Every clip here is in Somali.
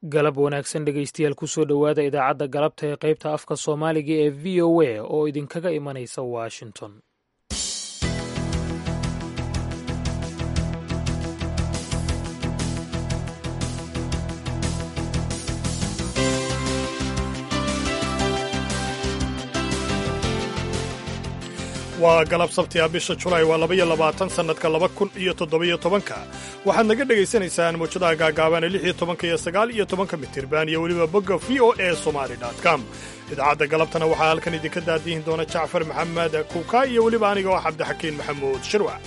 galab wanaagsan dhegaystayaal kusoo dhowaada idaacadda galabta ee qaybta afka soomaaliga ee v o a oo idinkaga imanaysa washington waa galab sabti ah bisha julaay waa labaiyo labaatan sannadka laba kun iyo toddobiyo tobanka waxaad naga dhegaysanaysaan muwjadaha gaagaaban ee lix iyo tobanka iyo sagaal iyo tobanka mitirban iyo weliba bogga v o e somali com idaacadda galabtana waxaa halkan idinka daadihin doona jacfar maxamed kuuka iyo weliba aniga oo cabdixakiin maxamuud shirwac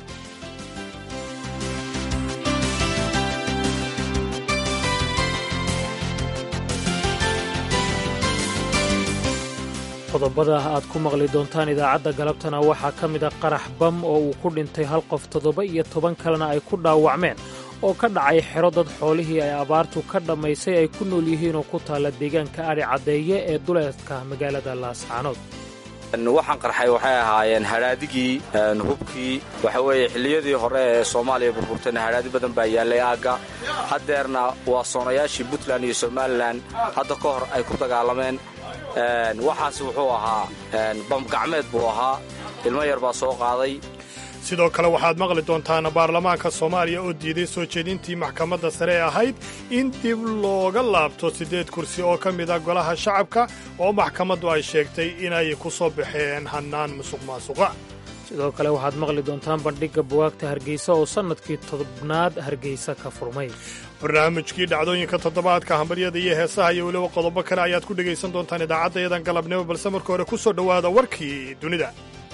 qodobada aad ku maqli doontaan idaacadda galabtana waxaa ka mid a qarax bam oo uu ku dhintay hal qof toddoba iyo toban kalena ay ku dhaawacmeen oo ka dhacay xero dad xoolihii ay abaartu ka dhammaysay ay ku nool yihiin oo ku taalla deegaanka adhi caddeeye ee duleedka magaalada laascaanood waxaan qarxay waxay ahaayeen hadhaadigii hubkii waxa weeye xilliyadii hore ee soomaaliya burburtayna hadhaadi badan baa yaallay aagga haddeerna waa soonayaashii puntland iyo somalilan hadda ka hor ay ku dagaalameen waxaas wuxuu ahaa bamgacmeed buu ahaa ilmo yar baa soo qaaday sidoo kale waxaad maqli doontaan baarlamaanka soomaaliya oo diiday soo jeedintii maxkamadda sare ee ahayd in dib looga laabto siddeed kursi oo ka mid a golaha shacabka oo maxkamaddu ay sheegtay inay ku soo baxeen hannaan musuq maasuqa sidoo kale waxaad maqli doontaan bandhigga buwaagta hargeysa oo sannadkii tobnaad hargeysa ka furmay barnaamijkii dhacdooyinka toddobaadka hambaryada iyo heesaha iyo weliba qodobo kale ayaad ku dhegaysan doontaan idaacaddayadan galabnimo balse marka hore ku soo dhowaada warkii dunida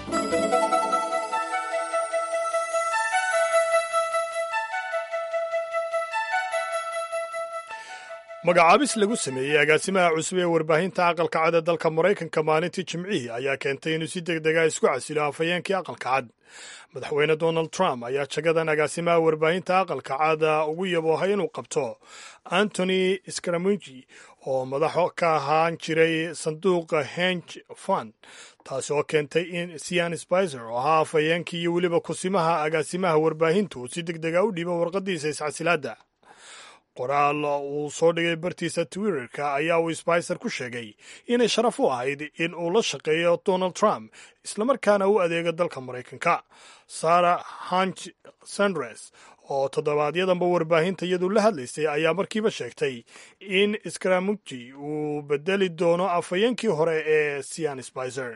magacaabis lagu sameeyey agaasimaha cusub ee warbaahinta aqalka cad ee dalka maraykanka maalintii jimcihii ayaa keentay inuu si deg dega isku casilo afhayeenkii aqalka cad madaxweyne donald trump ayaa jagadan agaasimaha warbaahinta aqalka cad ugu yaboohay inuu qabto antony scaramuji oo madaxo ka ahaan jiray sanduuqa henge fund taasi oo keentay in sian spicer oo ahaa afhayeenkii iyo weliba kusimaha agaasimaha warbaahintu si deg dega u dhiibo warqadiisa iscasilaadda qoraal uu soo dhigay bartiisa twitterka ayaa uu sbicer ku sheegay inay sharaf u ahayd in uu la shaqeeyo donald trump islamarkaana u adeego dalka maraykanka sarah hanch sandres oo toddobaadyadamba warbaahinta iyadu la hadlaysay ayaa markiiba sheegtay in scramuji uu bedeli doono afhayeenkii hore ee sian spicer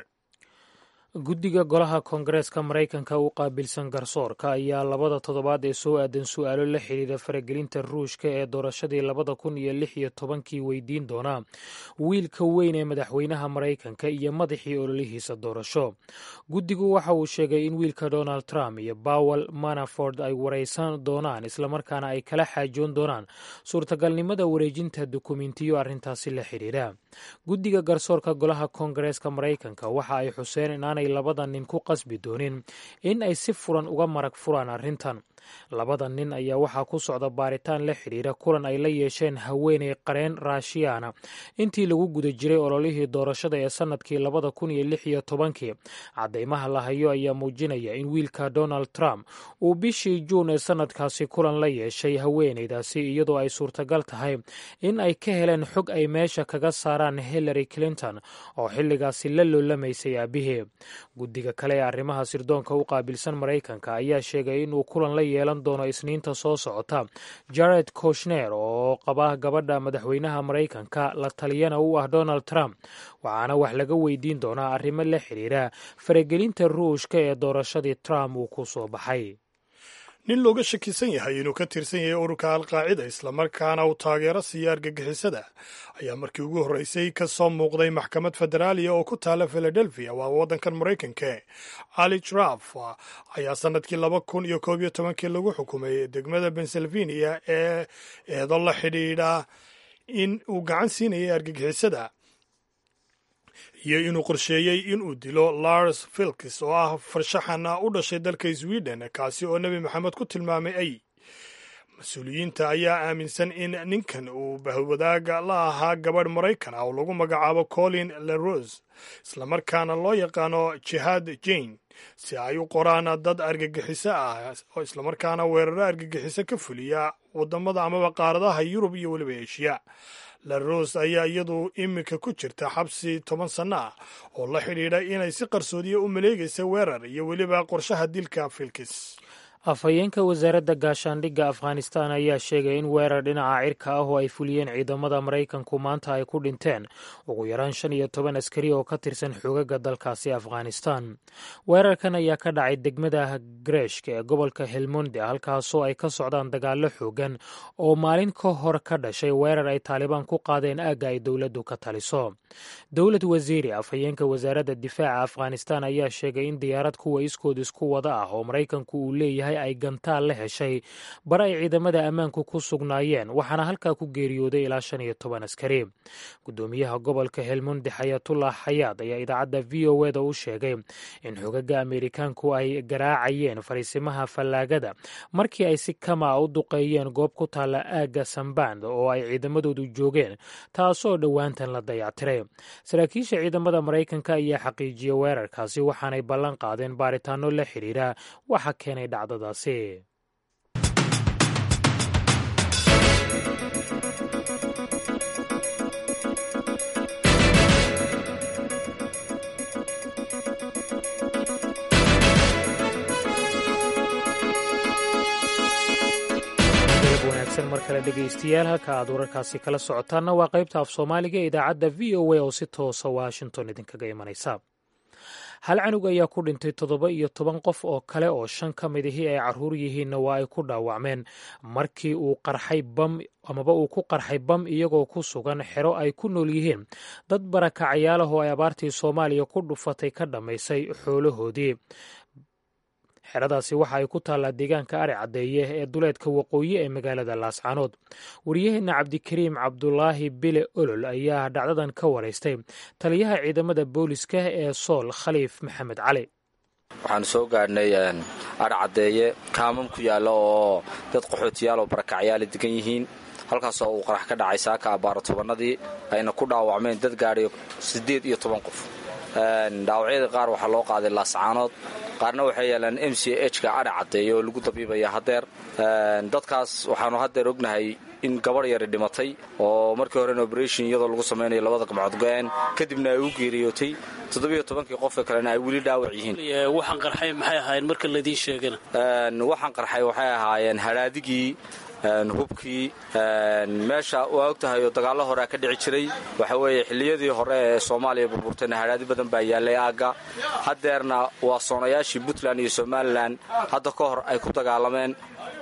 guddiga golaha koongareeska maraykanka u qaabilsan garsoorka ayaa labada toddobaad ee soo aadan su'aalo la xidhiidha faragelinta ruushka ee doorashadii labada kun iyo lix iyo tobankii weydiin doonaa wiilka weyn ee madaxweynaha maraykanka iyo madaxii ololihiisa doorasho guddigu waxa uu sheegay in wiilka donald trump iyo bowel manaford ay waraysan doonaan islamarkaana ay kala xaajoon doonaan suurtagalnimada wareejinta dukumentiyo arrintaasi la xidhiidha guddiga garsoorka golaha koongareeska maraykanka waxa ay xuseen inaanay labada nin ku qasbi doonin in ay si furan uga marag furaan arrintan labada nin ayaa waxaa ku socda baaritaan la xidhiira kulan ay la yeesheen haweeney qareen raashiyaana intii lagu guda jiray ololihii doorashada ee sannadkii labada kun iyo lix iyo tobankii caddaymaha la hayo ayaa muujinaya in wiilka donald trump uu bishii juun ee sannadkaasi kulan la yeeshay haweeneydaasi iyadoo ay suurtagal tahay in ay ka heleen xog ay meesha kaga saaraan hillary clinton oo xilligaasi la loolamaysay aabihii guddiga kale ee arrimaha sirdoonka u qaabilsan maraykanka ayaa sheegay inuu kulan la yeelan doono isniinta soo socota jared koshner oo qaba gabadha madaxweynaha maraykanka la taliyana u ah donald trump waxaana wax laga weydiin doonaa arrimo la xidhiira faragelinta ruushka ee doorashadii trump uu ku soo baxay nin looga shakisan yahay inuu ka tirsan yahay ururka alqaacida islamarkaana uu taageero siiya argagixisada ayaa markii ugu horreysay ka soo muuqday maxkamad federaaliya oo ku taala philadelphia waa waddankan maraykanka ali traf ayaa sannadkii laba kun iyo koob iyo tobankii lagu xukumay degmada pennsylvania ee eedo la xidhiidha in uu gacan siinayay argagixisada iyo inuu qorsheeyey inuu dilo lars filkis oo ah farshaxan u dhashay dalka sweden kaasi oo nebi maxamed ku tilmaamay ay mas-uuliyiinta ayaa aaminsan in ninkan uu bahwadaaga la ahaa gabadh maraykan ah oo lagu magacaabo colin lerose islamarkaana loo yaqaano jihaad jane si ay u qoraan dad argagixiso ah oo islamarkaana weeraro argagixiso ka fuliya wadamada amaba qaaradaha yurub iyo weliba eshiya laros ayaa iyadu iminka ku jirta xabsi toban sanno ah oo la xidhiidha inay si qarsoodiya u maleegaysa weerar iyo weliba qorshaha dilka filkis afhayeenka wasaaradda gaashaandhigga afghanistan ayaa sheegay in weerar dhinaca cirka ah oo ay fuliyeen ciidamada maraykanku maanta ay ku dhinteen ugu yaraan shan iyo toban askari oo ka tirsan xoogagga dalkaasi afghanistan weerarkan ayaa ka dhacay degmada greshk ee gobolka helmonde halkaasoo ay ka socdaan dagaallo xoogan oo maalin ka hor ka dhashay weerar ay taalibaan ku qaadeen aagga ay dowladdu ka taliso dowlad wasiiri afhayeenka wasaaradda difaaca afghanistan ayaa sheegay in diyaarad kuwa iskood isku wada ah oo maraykanku uu leeyahay ay gantaal la heshay bar ay ciidamada ammaanku ku sugnaayeen waxaana halkaa ku geeriyooday ilaa shan iyo toban askari gudoomiyaha gobolka helmundi xayatullah xayaad ayaa idaacadda v o eda u sheegay in xogaga ameerikaanku ay garaacayeen fariisimaha fallaagada markii ay si kama u duqeeyeen goob ku taalla aagga samband oo ay ciidamadoodu joogeen taasoo dhowaantan la dayactiray saraakiisha ciidamada maraykanka ayaa xaqiijiyey weerarkaasi waxaanay ballan qaadeen baaritaano la xidhiira waxa keenay dhacdadaasi wanaagsan mar kale dhegaystayaal halka aad wararkaasi kala socotaanna waa qaybta af soomaaliga ee idaacadda v o a oo si toosa washington idinkaga imanaysa hal canug ayaa ku dhintay toddoba iyo toban qof oo kale oo shan ka mid ahii ay carruur yihiinna waa ay ku dhaawacmeen markii uu qarxay bam amaba uu ku qarxay bam iyagoo ku sugan xero ay ku nool yihiin dad barakacayaalahoo ay abaartii soomaaliya ku dhufatay ka dhammaysay xoolahoodii xeradaasi waxa ay ku taallaa deegaanka ari caddeeye ee duleedka waqooyi ee magaalada laascaanood wariyaheenna cabdikariim cabdulaahi bile olol ayaa dhacdadan ka waraystay taliyaha ciidamada booliska ee sool khaliif maxamed cali waxaanu soo gaadhnay ari caddeeye kaamam ku yaalla oo dad qaxootiyaal oo barakacyaala degan yihiin halkaasoo uu qarax ka dhacay saaka abbaaro tobannadii ayna ku dhaawacmeen dad gaadhay siddeed iyo toban qof dhaawacyada qaar waxaa loo qaaday laascaanood qaarna waxay yaalaan m c h ka adhi caddeeya oo lagu dabiibaya haddeer dadkaas waxaanu haddeer ognahay in gabadh yari dhimatay oo markii horena oberation iyadoo lagu samaynayo labada gamcood go-een kadibna ay u geeriyootay toddobiyo tobankii qofka kalena ay weli dhaawac yihiin waxaan qarxay maxay ahaayeen marka ladiin sheegana waxaan qarxay waxay ahaayeen hadhaadigii hubkii meesha waa og tahay oo dagaallo horea ka dhici jiray waxa weeye xilliyadii hore ee soomaaliya burburtayna hadhaadi badan baa yaallay aagga haddeerna waa soonayaashii puntland iyo somalilan hadda ka hor ay ku dagaalameen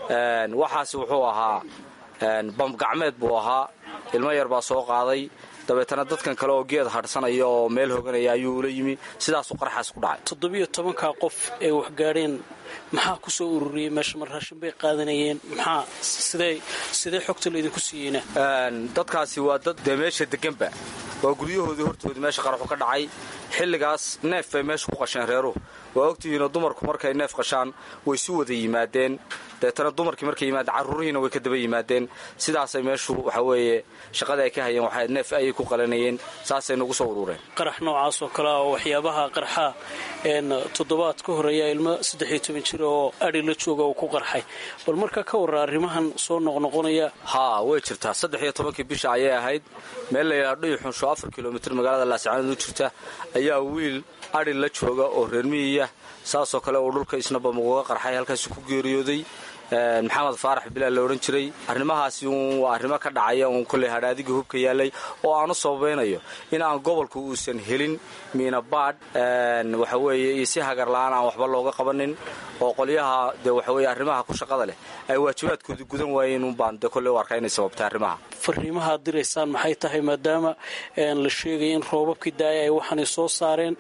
waxaasi wuxuu ahaa bamgacmeed buu ahaa ilmo yar baa soo qaaday dabeetana dadkan kale oo geed hadhsanaya oo meel hoganaya ayuu ula yimi sidaasuu qarxaas ku dhacay toddobiyo tobankaa qof ee waxgaadheen maxaa ku soo ururiyey meesha mar raashin bay qaadanayeen maxaa sidee sidee xogta laydinku siiyeyna dadkaasi waa dad dee meesha deganba waa guryahoodii hortoodii meesha qaraxu ka dhacay xilligaas neef bay meesha ku qasheen reeruhu waa ogtihiinoo dumarku markay neef qashaan way su wada yimaadeen deetana dumarkii markay yimaadeen carruurihiina way ka daba yimaadeen sidaasay meeshu waxa weeye shaqada ay ka hayeen waxay neef ayay ku qalanayeen saasay nagu soo urureen qarax noocaas oo kale ah oo waxyaabaha qarxa toddobaad ka horeeya ilmo saddexiyo toban jir oo adhi la jooga uu ku qarxay bal marka ka warra arrimahan soo noqnoqonaya haa way jirtaa saddex iyo tobankii bisha ayay ahayd meel layidhaha dhuyuxunsho afar kilomitir magaalada laascaanood u jirta ayaa wiil adhi la jooga oo reermiyiya saasoo kale uu dhulka isnaba muguga qarxay halkaasi ku geeriyooday maxamed faarax bilaal la odhan jiray arrimahaasi uun waa arrimo ka dhacaya uun kolley hadhaadigii hubka yaallay oo aanu sababaynayo in aan gobolku uusan helin miinabaadh waxa weeye iyo si hagarla'aan aan waxba looga qabanin oo qolyaha dee waxaweye arrimaha ku shaqada leh ay waajibaadkoodii gudan waayeen uunbaan dee kolley u arkaa inay sababtay arrimaha fariimaha ad diraysaan maxay tahay maadaama la sheegaya in roobabkii daaya ay waxaanay soo saareen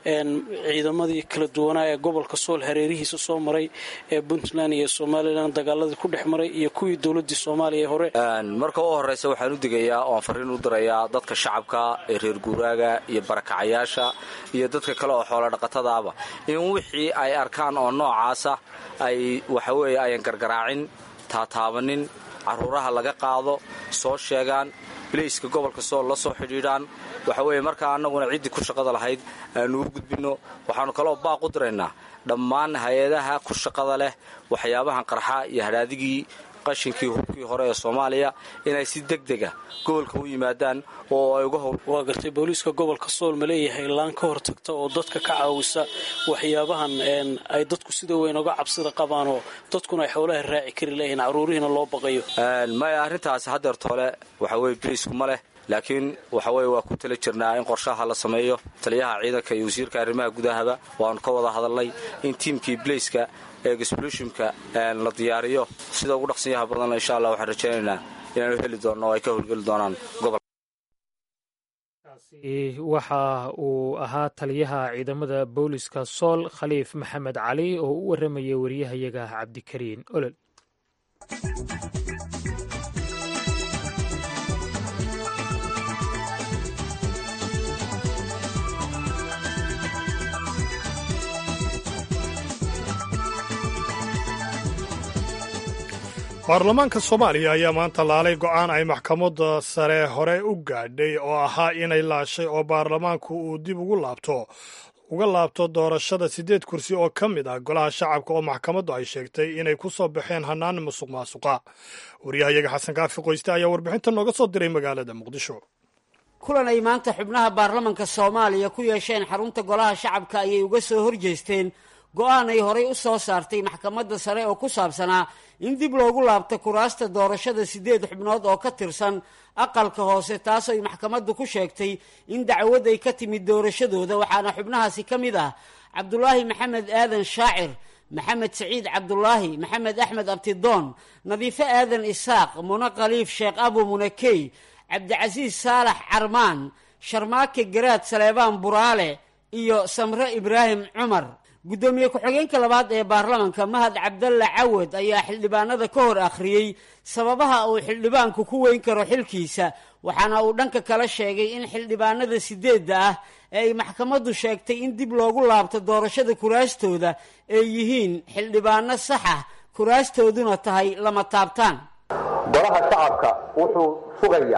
ciidamadii kala duwanaa ee gobolka sool hareerihiisa soo maray ee puntland iyo somalilan dagaaladii ku dhex maray iyo kuwii dowladii soomaaliya ee hore marka u horraysa waxaan u digayaa oo aan fariin u dirayaa dadka shacabka ee reer guuraaga iyo barakacayaasha iyo dadka kale oo xoola dhaqatadaaba in wixii ay arkaan oo noocaasa ay waxaweeye ayan gargaraacin taataabanin carruuraha laga qaado soo sheegaan bilayska gobolka sool la soo xidhiidhaan waxa weeye markaa annaguna ciddii ku shaqada lahayd aanu u gudbinno waxaannu kaloo baaq u diraynaa dhammaan hay-adaha ku shaqada leh waxyaabahan qarxa iyo hadhaadigii qashinkii hubkii hore ee soomaaliya inay si deg dega gobolka u yimaadaan oo ay uga howl waa gartay booliiska gobolka sool ma leeyahay laan ka hortagta oo dadka ka caawisa waxyaabahan ay dadku sida weyn oga cabsida qabaan oo dadkuna ay xoolaha raaci kari leeyihiin caruurihiina loo baqayo maya arrintaasi hadeerta hole waxa weye bariisku ma leh laakiin waxa weye waa ku tala jirnaa in qorshaha la sameeyo taliyaha ciidanka iyo wasiirka arrimaha gudahaba waanu ka wada hadalnay in tiimkii blaiska ee explushonka la diyaariyo sida ugu dhaqsanyaha badanna insha allah waxaan rajaynaynaa inaanu heli doonno oo ay ka howlgeli doonaan gobol waxa uu ahaa taliyaha ciidamada booliska sool khaliif maxamed cali oo u warramaya wariyahayaga cabdikariin olol baarlamaanka soomaaliya ayaa maanta laalay go'aan ay maxkamadda sare hore u gaadhay oo ahaa inay laashay oo baarlamaanku uu dib ugu laabto uga laabto doorashada siddeed kursi oo ka mid ah golaha shacabka oo maxkamaddu ay sheegtay inay ku soo baxeen hannaan musuq maasuqa waryahayaga xasan kaafi qoyste ayaa warbixinta nooga soo diray magaalada muqdisho kulan ay maanta xubnaha baarlamanka soomaaliya ku yeesheen xarunta golaha shacabka ayay uga soo horjeesteen go-aan ay horay u soo saartay maxkamadda sare oo ku saabsanaa in dib loogu laabto kuraasta doorashada siddeed xubnood oo ka tirsan aqalka hoose taas ay maxkamaddu ku sheegtay in dacwad ay ka timid doorashadooda waxaana xubnahaasi ka mid ah cabdulaahi maxamed aadan shaacir maxamed saciid cabdulaahi maxamed axmed abtidoon nadiifo aadan isaaq mune khaliif sheekh abu munakey cabdicasiis saalax carmaan sharmaake garaad saleebaan buraale iyo samre ibraahim cumar guddoomiye ku-xigeenka labaad ee baarlamanka mahad cabdalle cawad ayaa xildhibaanada ka hor akhriyey sababaha uu xildhibaanku ku weyn karo xilkiisa waxaana uu dhanka kala sheegay in xildhibaanada sideedda ah ee ay maxkamaddu sheegtay in dib loogu laabto doorashada kuraastooda ay yihiin xildhibaano sax ah kuraastooduna tahay lama taabtaan golaha shacabka wuxuu sugayaa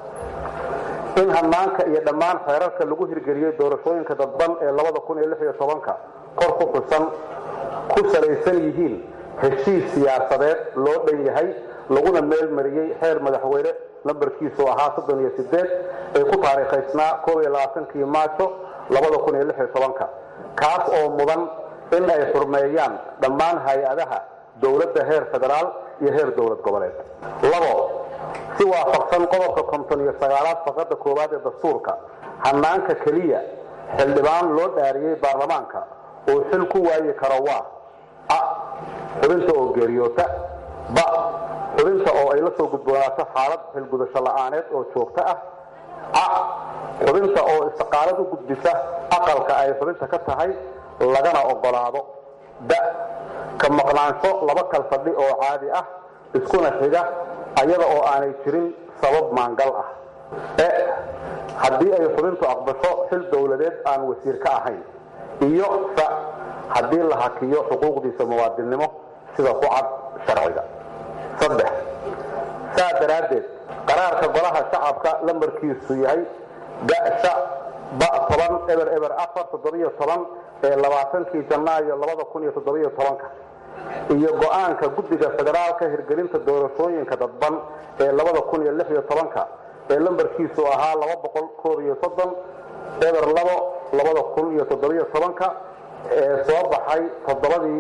in hanaanka iyo dhammaan xeerarka lagu hirgeliyey doorashooyinka dadban ee labada kun iyo lix iyo tobanka kor ku xusan ku salaysan yihiin heshiis siyaasadeed loo dhan yahay laguna meel mariyey xeer madaxweyne nambarkiisu ahaa soddon iyo sideed ee ku taariikhaysnaa koob iyo labaatankii maajo labada kun iyo lix iyo tobanka kaas oo mudan in ay xurmeeyaan dhammaan hay-adaha dowladda heer federaal iyo heer dowlad goboleed labo si waafaqsan qodobka konton iyo sagaalaad faqada koowaad ee dastuurka hanaanka keliya xildhibaan loo dhaariyey baarlamaanka uu xil ku waayi karo waa a xubinta oo geeriyoota ba xubinta oo ay la soo gudboonaato xaalad xilgudasho la'aaneed oo joogto ah a xubinta oo istiqaalad u gudbisa aqalka ay xubinta ka tahay lagana ogolaado da ka maqnaansho laba kal fadhi oo caadi ah iskuna xiga ayada oo aanay jirin sabab maangal ah e haddii ay xubintu aqbasho xil dowladeed aan wasiir ka ahayn iyo sa haddii la hakiyo xuquuqdiisa muwaadinnimo sida ku cad sharciga saddex saa daraaddeed qaraarka golaha shacabka lambarkiisu yahay gasha ba toban eber eber afar toddobiyo toban ee labaatankii janaayo labada kun iyo toddobiyo tobanka iyo go-aanka guddiga federaalka hirgelinta doorashooyinka dadban ee labada kun iyo lix iyo tobanka ee lambarkiisu ahaa laba boqol koob iyo soddon eber labo labada kun iyo toddobiyo tobanka ee soo baxay toddobadii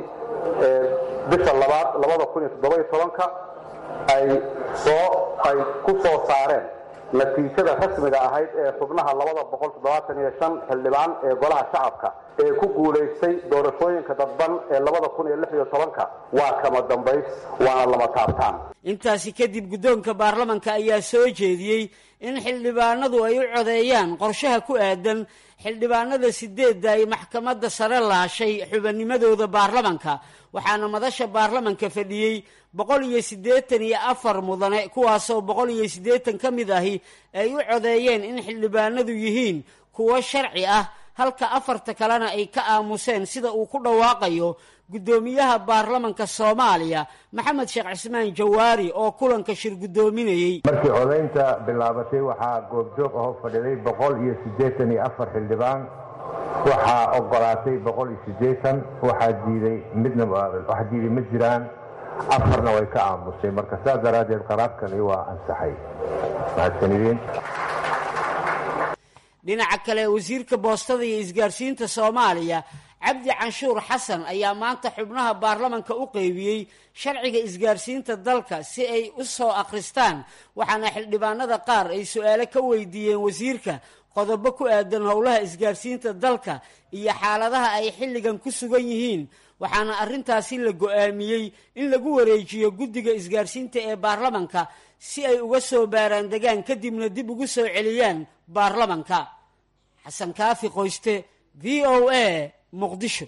bisha labaad labada kun iyo toddobiyo tobanka ay soo ay ku soo saareen natiijada rasmiga ahayd ee xubnaha labada boqol toddobaatan iyo shan xildhibaan ee golaha shacabka ee ku guulaystay doorashooyinka dadban ee labada kun iyo lix iyo tobanka waa kama dambays waana lama taabtaan intaasi kadib guddoonka baarlamanka ayaa soo jeediyey in xildhibaanadu ay u codeeyaan qorshaha ku aadan xildhibaanada sideedda ay maxkamadda sare laashay xubinnimadooda baarlamanka waxaana madasha baarlamanka fadhiyey boqol iyo siddeetan iyo afar mudane kuwaasoo boqol iyo siddeetan ka mid ahi ay u codeeyeen in xildhibaanadu yihiin kuwo sharci ah halka afarta kalena ay ka aamuseen sida uu ku dhawaaqayo guddoomiyaha baarlamanka soomaaliya maxamed sheekh cismaan jawaari oo kulanka shir guddoominayey markii codaynta bilaabatay waxaa goobjoog aho fadhiday boqol iyo siddeetan iyo afar xildhibaan waxaa ogolaatay boqol iyo siddeetan waxaa diiday midna wax diiday ma jiraan afarna way ka aamusay marka saas daraaddeed qaraarkani waa ansaxay mahadsanidin dhinaca kale wasiirka boostada iyo isgaarsiinta soomaaliya cabdi canshuur xasan ayaa maanta xubnaha baarlamanka u qeybiyey sharciga isgaarsiinta dalka si ay u soo akhristaan waxaana xildhibaanada qaar ay su-aalo ka weydiiyeen wasiirka qodobo ku aadan howlaha isgaarsiinta dalka iyo xaaladaha ay xilligan ku sugan yihiin waxaana arrintaasi la go-aamiyey in lagu wareejiyo guddiga isgaarsiinta ee baarlamanka si ay uga soo baaraan degaan kadibna dib ugu soo celiyaan baarlamanka xasan kaafi qoyste v o a muqdisho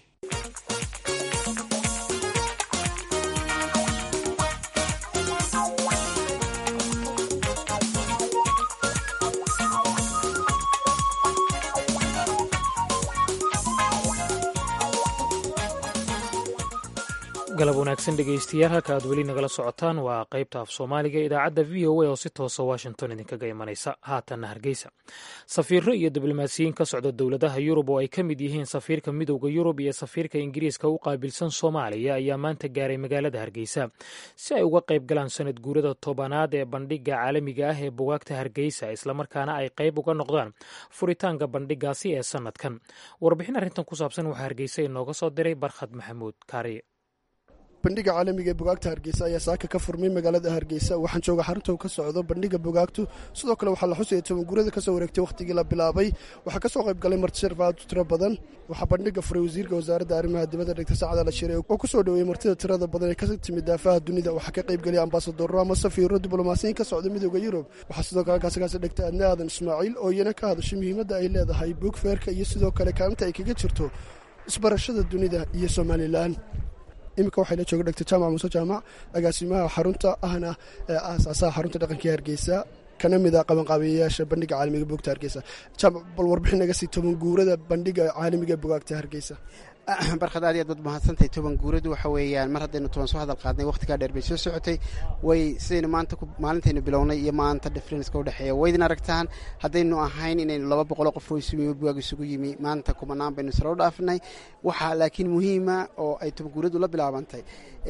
galab wanaagsan dhegaystayaal halka aad weli nagala socotaan waa qaybta af soomaaliga idaacadda v o a oo si toosa washington idinkaga imanaysa haatanna hargeysa safiiro iyo diblomaasiyiin ka socda dowladaha yurub oo ay ka mid yihiin safiirka midowda yurub iyo safiirka ingiriiska u qaabilsan soomaaliya ayaa maanta gaaray magaalada hargeysa si ay uga qayb galaan sanad guurada tobanaad ee bandhiga caalamiga ah ee bugaagta hargeysa islamarkaana ay qayb uga noqdaan furitaanka bandhigaasi ee sanadkan warbixin arrintan ku saabsan waxaa hargeysa inooga soo diray barkhad maxamuud kaariye bandhiga caalamiga ee bugaagta hargeysa ayaa saaka ka furmay magaalada hargeysa waxaan jooga xarunta ka socdo bandhiga bugaagtu sidoo kale waxaa la xusaya tobanguurada kasoo wareegtay wakhtigii la bilaabay waxaa kasoo qayb galay martisharaf aad u tiro badan waxaa bandhiga furay wasiirka wasaaradda arrimaha dibadda dhegta sacad ala shire oo kusoo dhoweeyey martida tirada badan ee ka timid daafaha dunida waxaa ka qayb geliyay ambasadoro ama safiiro diblomaasiyiin ka socda midooda yurub waxaa sidoo kale halkaasikaasi dhegtay adna aadan ismaaciil oo iyana ka hadashay muhiimadda ay leedahay buugfeerka iyo sidoo kale kaalinta ay kaga jirto isbarashada dunida iyo somalilan iminka waxay la jooga dhegta jaamac muuse jaamac agaasimaha xarunta ahna ee aasaasaha xarunta dhaqanka hargeysa kana mid a qabanqaabiyayaasha bandhiga caalamiga buugta hargeysa jaamac bal warbixin naga sii toban guurada bandhiga caalamiga bugaagta hargeysa barkhad aad iyo aad baad mahadsantahay toban guuradu waxa weeyaan mar haddaynu toban soo hadal qaadnay wakhtigaa dheer bay soo socotay way sidaynu maanta maalintaynu bilownay iyo maanta differenceka udhexeeya waydin aragtaan haddaynu ahayn inaynu laba boqoloo qof oo isugu bugaag isugu yimi maanta kumanaan baynu sare u dhaafnay waxaa laakiin muhiima oo ay toban guuradu la bilaabantay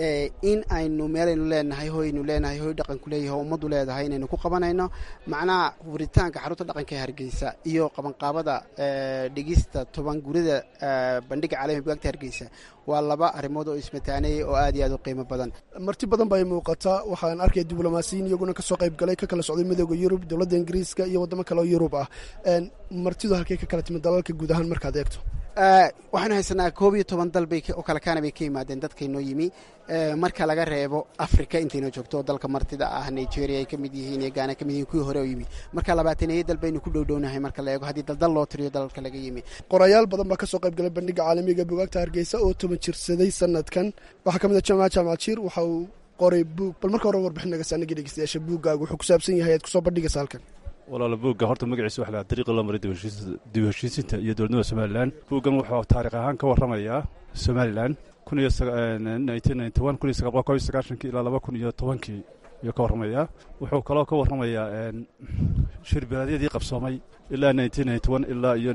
in aynu meelaynu leenahay hoynu leenahay hoy dhaqanku leeyahay ummaddu leedahay inaynu ku qabanayno macnaha furitaanka xarunta dhaqanka ee hargeysa iyo qabanqaabada dhegista toban guurada bandhiga caalamiga bugaagta hargeysa waa laba arrimood oo ismataaneeyay oo aad iyo aad u qiimo badan marti badan bay muuqataa waxaan arkaya diblomaasiyiin iyaguna kasoo qayb galay ka kala socday midooda yurub dowladda ingiriiska iyo waddamo kale oo yurub ah martidu halkey ka kala timid dalalka guud ahaan markaad eegto waxaanu haysanaa koob iyo toban dal bay oo kale kaana bay ka yimaadeen dadkaynoo yimi marka laga reebo africa intaynoo joogto oo dalka martida ah nigeria ay ka mid yihiin iyo gaana ka mid yihiin kuwii hore oo yimi marka labaataneeyo dal baynu ku dhowdhownahay marka la eego haddii daldal loo tiriyo dalalka laga yimi qorayaal badan baa kasoo qayb galay bandhiga caalamiga bugaagta hargeysa oo toban jirsaday sanadkan waxaa ka mid a jaamac jaamac jiir waxa uu qoray buug bal marka hore warbixin naga saanagi dhegeystayaasha buuggaagu wuxuu ku saabsan yahay aad kusoo bandhigaysa halkan walaala buugga horta magaciisa waxa la dariiqa loo maray dib heshiisinta iyo dowladnimada somalilan buuggan wuxuu taariikh ahaan ka warramayaa somalilan kun iyo kun iyo sagaashankii ilaa laba kun iyo tobankii ayuu ka warramayaa wuxuu kaloo ka warramayaa shirbilaadyadii qabsoomay ilaa ilaa iyo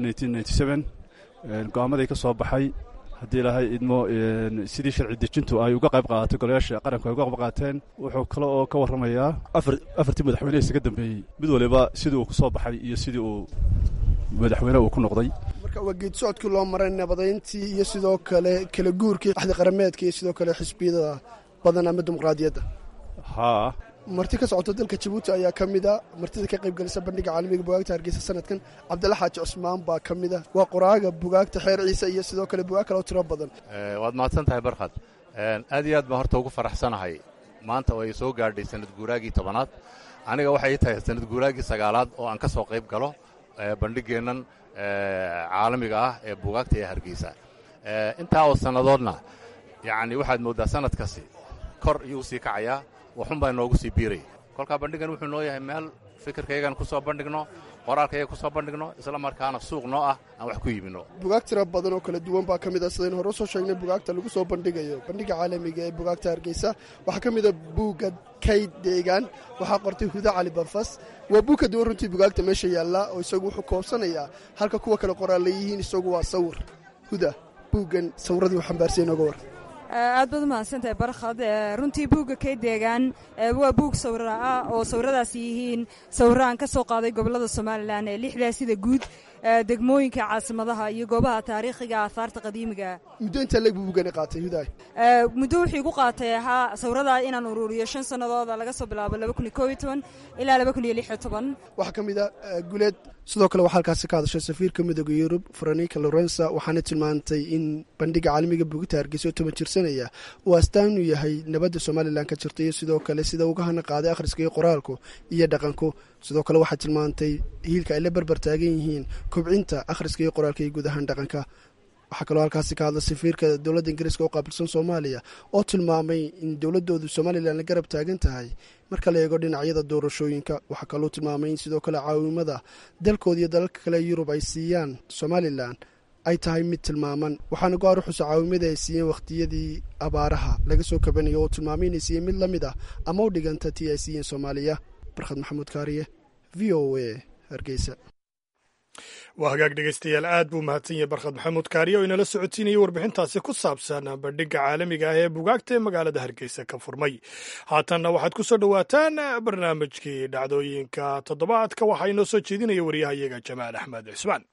go-aamadii ka soo baxay haddii ilaahay idmo sidii sharci dejintu ay uga qayb qaadatay golayaasha qaranku ay uga qayb qaateen wuxuu kale oo ka warramayaa afartii madaxweyne isaga dambeeyey mid waliba sidii uu ku soo baxay iyo sidii uu madaxweyne uu ku noqday marka waa geed socodkii loo maray nabadayntii iyo sidoo kale kala guurkii axdi qarameedka iyo sidoo kale xisbiyada badan ama dimuqraadiyadda haa marti ka socota dalka jabuuti ayaa ka mid a martida ka qayb galisa bandhiga caalamiga bugaagta hargeysa sanadkan cabdilla xaaji cusmaan baa ka mid a waa qoraaga bugaagta xeer ciise iyo sidoo kale bugaag kale oo tiro badan waad mahadsan tahay barkhad aad iyo aad baan horta ugu faraxsanahay maanta oo ay soo gaadhay sanad guuraagii tobanaad aniga waxay tahay sanad guuraagii sagaalaad oo aan ka soo qayb galo bandhigeennan caalamiga ah ee bugaagta ee hargeysa intaa oo sannadoodna yacni waxaad mooddaa sanad kasi kor iyuu usii kacayaa waxun baa noogu sii biiraya kolkaa bandhigan wuxuu noo yahay meel fikirkaygan ku soo bandhigno qoraalkayga ku soo bandhigno isla markaana suuq noo ah aan wax ku iibinno bugaag tira badan oo kala duwan baa ka mid a sidaynu hore usoo sheegnay bugaagta lagu soo bandhigayo bandhiga caalamiga ee bugaagta hargeysa waxaa ka mid a buugga kayd deegaan waxaa qortay huda cali banfas waa buug ka duwan runtii bugaagta meesha yaalla oo isagu wuxuu koobsanayaa halka kuwa kale qoraal leeyihiin isagu waa sawir huda buuggan sawiradii u xambaarsiya nooga war aad baad umahadsantahay barkhad runtii buugga kay deegaan waa buug sawira ah oo sawiradaasi yihiin sawiro aan ka soo qaaday gobollada somalilan ee lixdaa sida guud degmooyinka caasimadaha iyo goobaha taariikhiga aahaarta qadiimiga muddo intaa leeg buu buugani qaatay hudaay muddo wuxuu igu qaatay ahaa sawiradaa inaan ururiyo shan sannadooda laga soo bilaabo ilaa waxaa ka mid a guleed sidoo kale waxaa halkaasi ka hadashay safiirka midooda yurub franika lorensa waxaana tilmaantay in bandhiga caalamiga buugita hargeysa oo toban jirsanaya uu astaan u yahay nabadda somalilan ka jirta iyo sidoo kale sida uga hana qaaday akhriska iyo qoraalku iyo dhaqanku sidoo kale waxaa tilmaantay hiilka ay la barbar taagan yihiin kobcinta akhriska iyo qoraalka iyo guud ahaan dhaqanka waxaa kaloo halkaasi ka hadla safiirka dowladda ingiriiska oo qaabilsan soomaaliya oo tilmaamay in dowladoodu somalilan la garab taagan tahay marka la eego dhinacyada doorashooyinka waxaa kaloo tilmaamay in sidoo kale caawimada dalkooda iyo dalalka kale yurub ay siiyaan somalilan ay tahay mid tilmaaman waxaana go-aan u xusa caawimada ay siiyeen wakhtiyadii abaaraha laga soo kabanayo oo tilmaamay inay siiyeen mid la mid ah ama u dhiganta tii ay siiyeen soomaaliya barkhad maxamuud kaariye v o a hargeysa waa hagaag dhegeystayaal aad buu mahadsan yahay barkhad maxamuud kaariye oo inala socotiinayay warbixintaasi ku saabsan bandhigga caalamiga ah ee bugaagta ee magaalada hargeysa ka furmay haatanna waxaad ku soo dhowaataan barnaamijkii dhacdooyinka toddobaadka waxaa inoo soo jeedinaya waryahayaga jamaal axmed cismaan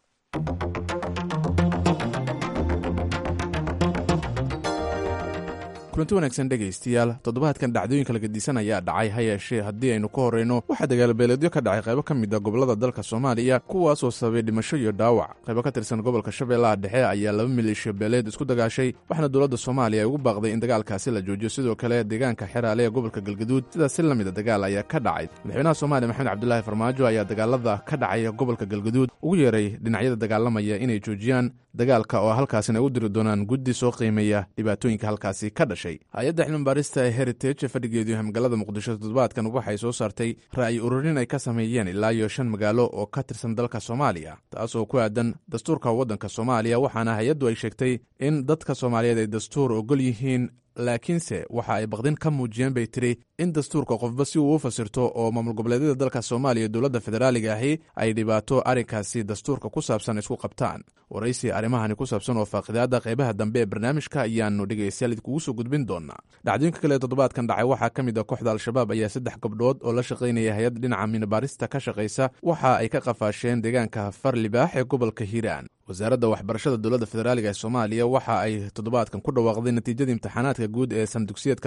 kulanti wanaagsan dhegaystayaal toddobaadkan dhacdooyinka laga diisan ayaa dhacay ha yeeshee haddii aynu ka horrayno waxaa dagaalbeeleedyo ka dhacay qaybo ka mid a gobollada dalka soomaaliya kuwaasoo sababay dhimasho iyo dhaawac qaybo ka tirsan gobolka shabeellaha dhexe ayaa laba maleeshiya beeleed isku dagaashay waxaana dowladda soomaaliya ay ugu baaqday in dagaalkaasi la joojiyo sidoo kale deegaanka xeraale ee gobolka galgaduud sidaas si la mida dagaal ayaa ka dhacay madaxweynaha soomaaliya maxamed cabdulaahi farmaajo ayaa dagaalada ka dhacay gobolka galgaduud ugu yeeray dhinacyada dagaalamaya inay joojiyaan dagaalka oo halkaasina ay u diri doonaan guddi soo qiimeeya dhibaatooyinka halkaasi ka dhashay hay-adda xilmibaarista ee heritage fadhigeedu yahay magaalada muqdisho toddobaadkan waxay soo saartay ra'yi ururin ay ka sameeyeen ilaa iyo shan magaalo oo ka tirsan dalka soomaaliya taas oo ku aadan dastuurka waddanka soomaaliya waxaana hay-addu ay sheegtay in dadka soomaaliyeed ay dastuur ogol yihiin laakiinse waxa ay baqdin ka muujiyeen bay tiri in dastuurka qofba si uu u fasirto oo maamul goboleedyada dalka soomaaliya dowladda federaaliga ahi ay dhibaato arrinkaasi dastuurka ku saabsan isku qabtaan waraysi arrimahani ku saabsan oo faaqidaada qaybaha dambe ee barnaamijka ayaanu dhegaystayaal idinkugu soo gudbin doonaa dhacdooyinka kale ee toddobaadkan dhacay waxaa ka mid a kooxda al-shabaab ayaa saddex gabdhood oo la shaqaynaya hay-ad dhinaca minabaarista ka shaqaysa waxa ay ka qafaasheen deegaanka far libaax ee gobolka hiiraan wasaaradda waxbarashada dowladda federaaliga ee soomaaliya waxa ay toddobaadkan ku dhawaaqday natiijadii imtixaanaadka guud ee sanadugsiyeedka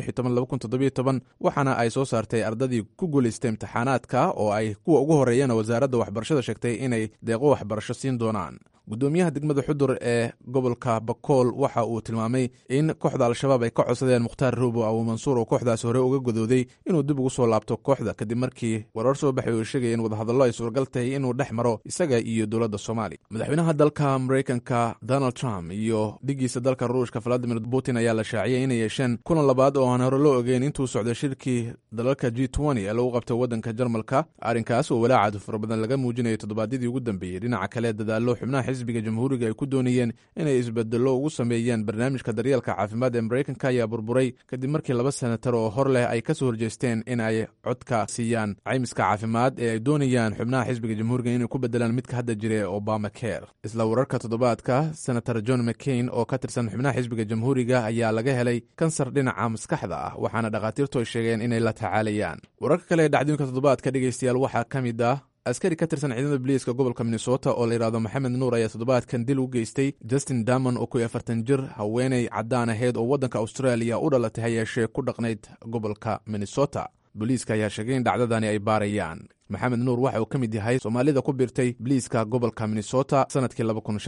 waxaana ay soo saartay ardadii ku guulaystay imtixaanaadka oo ay kuwa ugu horreeyana wasaaradda waxbarashada sheegtay inay deeqo waxbarasho siin doonaan gudoomiyaha degmada xudur ee gobolka bakool waxa uu tilmaamay in kooxda al-shabaab ay ka codsadeen mukhtaar roobo abu mansuur oo kooxdaas hore uga godooday inuu dib ugu soo laabto kooxda kadib markii warar soo baxay oo sheegaya in wadahadallo ay suuragal tahay inuu dhex maro isaga iyo dowladda soomaaliya madaxweynaha dalka maraykanka donald trump iyo dhigiisa dalka ruushka valadimir putin ayaa la shaaciyay inay yeesheen kulan labaad oo aan hore loo ogeyn intuu socday shirkii dalalka g ee lagu qabtay waddanka jarmalka arrinkaas oo walaacaadu fara badan laga muujinayay toddobaadyadii ugu dambeeyey dhinaca kale dadaallo xubnaha xisbiga jamhuuriga ay ku doonayeen inay isbedelo ugu sameeyaan barnaamijka daryeelka caafimaad ee maraykanka ayaa burburay kadib markii laba senatar oo hor leh ay ka soo horjeesteen in ay codka siiyaan caymiska caafimaad ee ay doonayaan xubnaha xisbiga jamhuuriga inay ku bedelaan midka hadda jira ee obama care isla wararka toddobaadka senator john mccain oo ka tirsan xubnaha xisbiga jamhuuriga ayaa laga helay kansar dhinaca maskaxda ah waxaana dhakhaatiirtu ay sheegeen inay la tacaalayaan wararka kale ee dhacdooyinka toddobaadka dhegaystayaal waxaa ka mid ah askari ka tirsan ciidamada biliiska gobolka minnesota oo la yidhahdo maxamed nuur ayaa toddobaadkan dil u geystay justin damon oo kuwii afartan jir haweeney caddaan ahayd oo waddanka austraaliya u dhalatay hayeeshee ku dhaqnayd gobolka minnesota booliiska ayaa sheegay in dhacdadani ay baarayaan maxamed nuur waxa uu ka mid yahay soomaalida ku biirtay biliiska gobolka minnesota sanadkii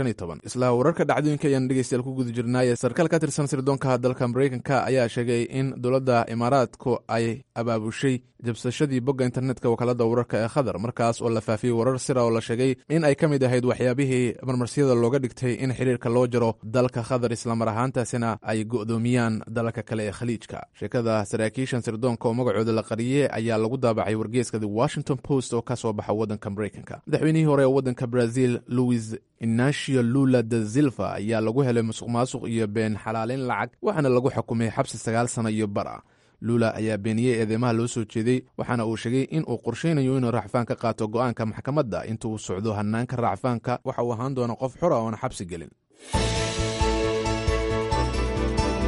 isla wararka dhacdooyinka ayaan dhegeystayaal ku guda jirnaaye sarkaal ka tirsan sirdoonka dalka maraykanka ayaa sheegay in dowladda imaaraadku ay abaabushay jabsashadii bogga internetka wakaalada wararka ee khadar markaas oo la faafiyey warar sira oo la sheegay in ay ka mid ahayd waxyaabihii marmarsiyada looga dhigtay in xiriirka loo jaro dalka khadar islamar ahaantaasina ay go'doomiyaan dalalka kale ee khaliijka sheekada saraakiishan sirdoonka oo magacooda la qariyey ayaa lagu daabacay wargeeska the washington post oo ka soo baxa waddanka maraykanka madaxweynihii hore ee waddanka brazil louis inacio lula da silva ayaa lagu helay musuq maasuq iyo been xalaaleyn lacag waxaana lagu xukumay xabsi sagaal sano iyo bar ah lula ayaa beeniyey eedeymaha loo soo jeeday waxaana uu sheegay in uu qorshaynayo inuu racfaan ka qaato go'aanka maxkamadda inta uu socdo hanaanka racfaanka waxa uu ahaan doona qof xora oona xabsi gelin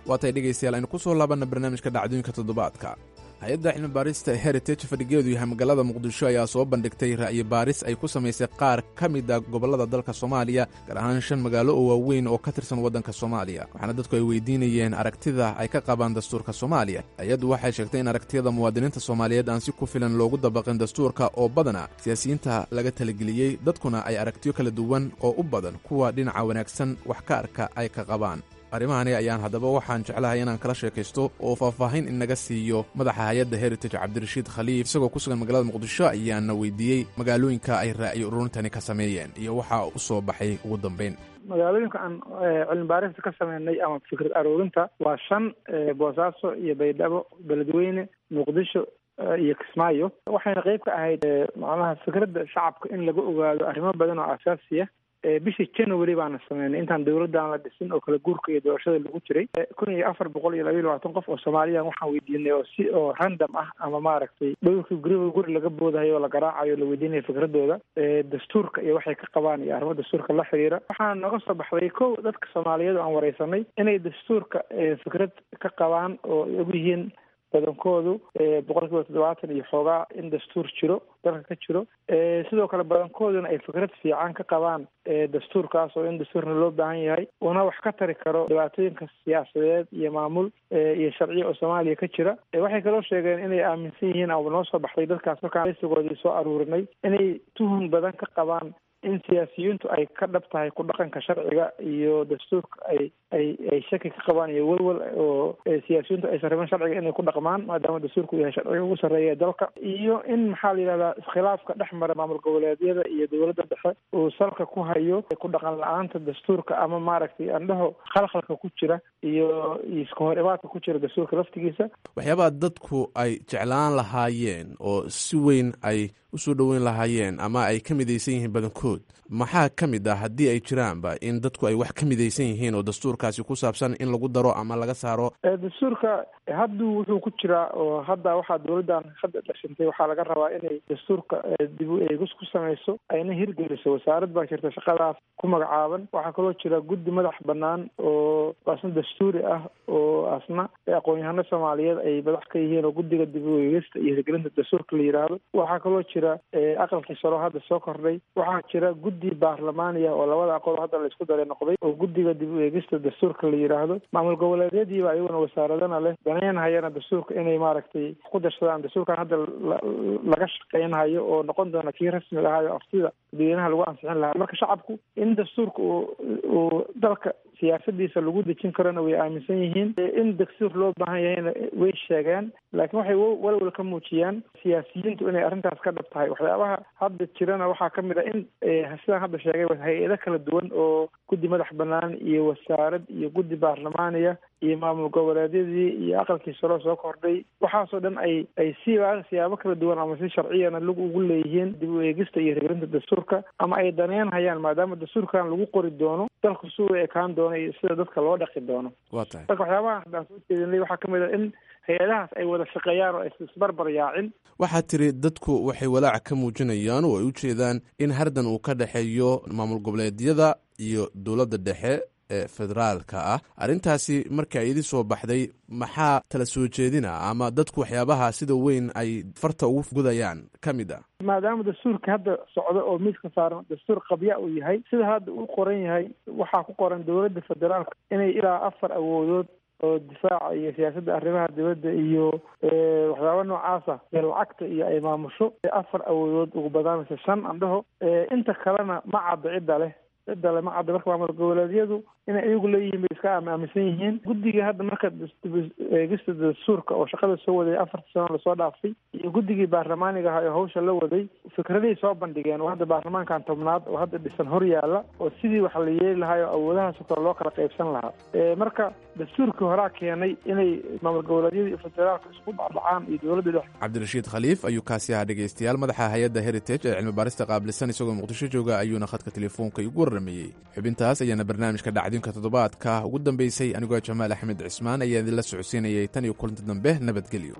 waatay dhegaystayaal aynu ku soo laabanna barnaamijka dhacdooyinka toddobaadka hay-adda cilmi baarista heritage fadhigeedu yahay magaalada muqdisho ayaa soo bandhigtay ra'yi baaris ay ku samaysay qaar ka mid a gobollada dalka soomaaliya gaar ahaan shan magaalo oo waaweyn oo ka tirsan waddanka soomaaliya waxaana dadku ay weydiinayeen aragtida ay ka qabaan dastuurka soomaaliya hay-addu waxay sheegtay in aragtiyada muwaadiniinta soomaaliyeed aan si ku filan loogu dabaqin dastuurka oo badana siyaasiyiinta laga talageliyey dadkuna ay aragtiyo kala duwan oo u badan kuwa dhinaca wanaagsan wax ka arka ay ka qabaan arrimahani ayaan haddaba waxaan jeclahay inaan kala sheekaysto oo faahfaahin inaga siiyo madaxa hay-adda heritage cabdirashiid khaliif isagoo ku sugan magaalada muqdisho ayaana weydiiyey magaalooyinka ay ra'yi ururintani ka sameeyeen iyo waxaa u soo baxay ugu dambeyn magaalooyinka aan cilmi baarista ka sameynay ama fikrad aroorinta waa shan boosaaso iyo baydhabo beledweyne muqdisho iyo kismaayo waxayna qeyb ka ahayd macnaha fikradda shacabka in laga ogaado arrimo badan oo asaasiya bishii january baana sameynay intaan dawladdan la dhisin oo kala guurka iyo doorashada lagu jiray kun iyo afar boqol iyo labaiyo labaatan qof oo soomaaliyan waxaan weydiinay oo si oo random ah ama maaragtay dhowrkii guriba guri laga boodahayo oo la garaacayo la weydiinaya fikradooda dastuurka iyo waxay ka qabaan iyo arrimo dastuurka la xiriira waxaa nooga soo baxday kow dadka soomaaliyeed oo aan wareysanay inay dastuurka fikrad ka qabaan oo ay og yihiin badankoodu boqol kiiba toddobaatan iyo xoogaa in dastuur jiro dalka ka jiro sidoo kale badankooduna ay fikrad fiican ka qabaan dastuurkaas oo in dastuurna loo baahan yahay una wax ka tari karo dhibaatooyinka siyaasadeed iyo maamul iyo sharciya oo soomaaliya ka jira waxay kaloo sheegeen inay aaminsan yihiin ama noo soo baxday dadkaas markaan sigoodii soo aruurinay inay tuhun badan ka qabaan in siyaasiyiintu ay ka dhab tahay ku dhaqanka sharciga iyo dastuurka ay ay ay shaki ka qabaan iyo welwel oo siyaasiyiintu aysan rabin sharciga inay ku dhaqmaan maadaama dastuurku yahay sharciga ugu sarreeya ee dalka iyo in maxaa la yidhahdaa iskhilaafka dhex mara maamul goboleedyada iyo dowladda dhexe uu salka ku hayo ku dhaqan la-aanta dastuurka ama maaragtay andhaho khalkhalka ku jira iyo iska hor imaadka ku jira dastuurka laftigiisa waxyaabaha dadku ay jeclaan lahaayeen oo si weyn ay usoo dhoweyn lahaayeen ama ay ka midaysan yihiin badankood maxaa ka mid ah haddii ay jiraanba in dadku ay wax ka midaysan yihiin oo dastuurkaasi ku saabsan in lagu daro ama laga saaro dastuurka hadduu wuxuu ku jiraa oo hadda waxaa dowladdan hadda dhashintay waxaa laga rabaa inay dastuurka dib u eegis ku samayso ayna hirgeliso wasaarad baa jirta shaqadaas ku magacaaban waxaa kaloo jira guddi madax banaan oo asna dastuuri ah oo asna aqoon-yahano soomaaliyeed ay madax ka yihiin oo guddiga dib u eegista iyo hirgelinta dastuurka la yidhaahdo waxaa kaloo jira aqalkii saro hadda soo kordhay waxaa jira guddi baarlamaaniya oo labada aqoon hadda laisku daray noqday oo guddiga dib u eegista dastuurka la yidhaahdo maamul goboleedyadiiba ayaguna wasaaradana leh daneynhayana dastuurka inay maaragtay ku darsadaan dastuurkan hadda laga shaqeynhayo oo noqon doona kii rasmiga ahayo aftida dadweynaha lagu ansixin lahaa marka shacabku in dastuurka uu uu dalka siyaasadiisa lagu dejin karona way aaminsan yihiin in dastuur loo baahan yahayna way sheegeen laakiin waxay walwal ka muujiyaan siyaasiyiintu inay arrintaas ka dhab tahay waxyaabaha hadda jirana waxaa ka mid a in sidaan hadda sheegay hay-ado kala duwan oo guddi madax banaan iyo wasaarad iyo guddi baarlamaaniya iyo maamul goboleedyadii iyo aqalkii saro soo kordhay waxaasoo dhan ay ay siba siyaabo kala duwan ama si sharciyana lug ugu leeyihiin dib u eegista iyo hirgelinta dastuurka ama ay daneynhayaan maadaama dastuurkan lagu qori doono dalku si u ekaan doono iyo sida dadka loo dhaqi doono waa tahay marka waxyaabaha haddaan soo jeedinay waxaa kamid a in hay-adahaas ay wada shaqeeyaan oo aysa isbarbar yaacin waxaad tiri dadku waxay walaac ka muujinayaan oo ay u jeedaan in hardan uu ka dhexeeyo maamul goboleedyada iyo dowladda dhexe ee federaalka ah arrintaasi marka idin soo baxday maxaa tala soo jeedina ama dadku waxyaabaha sida weyn ay farta ugu gudayaan ka mid ah maadaama dastuurka hadda socdo oo miiska saaran dastuur qabya uu yahay sida hadda uu qoran yahay waxaa ku qoran dowladda federaalka inay ilaa afar awoodood oo difaaca iyo siyaasadda arrimaha dibadda iyo waxyaaba noocaasa ee lacagta iyo ay maamusho afar awoodood ugu badaanaysa shan andhaho inta kalena ma cadda cidda leh cidda le ma cadda marka maamul goboleedyadu inay iyagu leeyihiin bay iska aaminsan yihiin guddiga hadda marka eegista dastuurka oo shaqada soo waday afarta sano lasoo dhaafay iyo guddigii baarlamaaniga ahaa oo hawsha la waday fikradahay soo bandhigeen oo hadda baarlamaankan tobnaad oo hadda dhisan hor yaalla oo sidii wax la yeeli lahaa oo awoodahaasoo kale loo kala qaybsan lahaa marka dastuurkii horaa keenay inay maamul goboleedyada iyo federaalka isku dhacdhacaan iyo dowladda dhex cabdirashiid khaliif ayuu kaasi ahaa dhegaystayaal madaxa hay-adda heritage ee cilmi baarista qaabilsan isagoo muqdisho jooga ayuuna khadka telefoonka igu warrameeyey xubintaas ayaana barnaamijka dhacdinka toddobaadka ugu dambeysay anigoo jamaal axmed cismaan ayaa idinla socodsiinayay tan iyo kulanti dambe nabadgelyo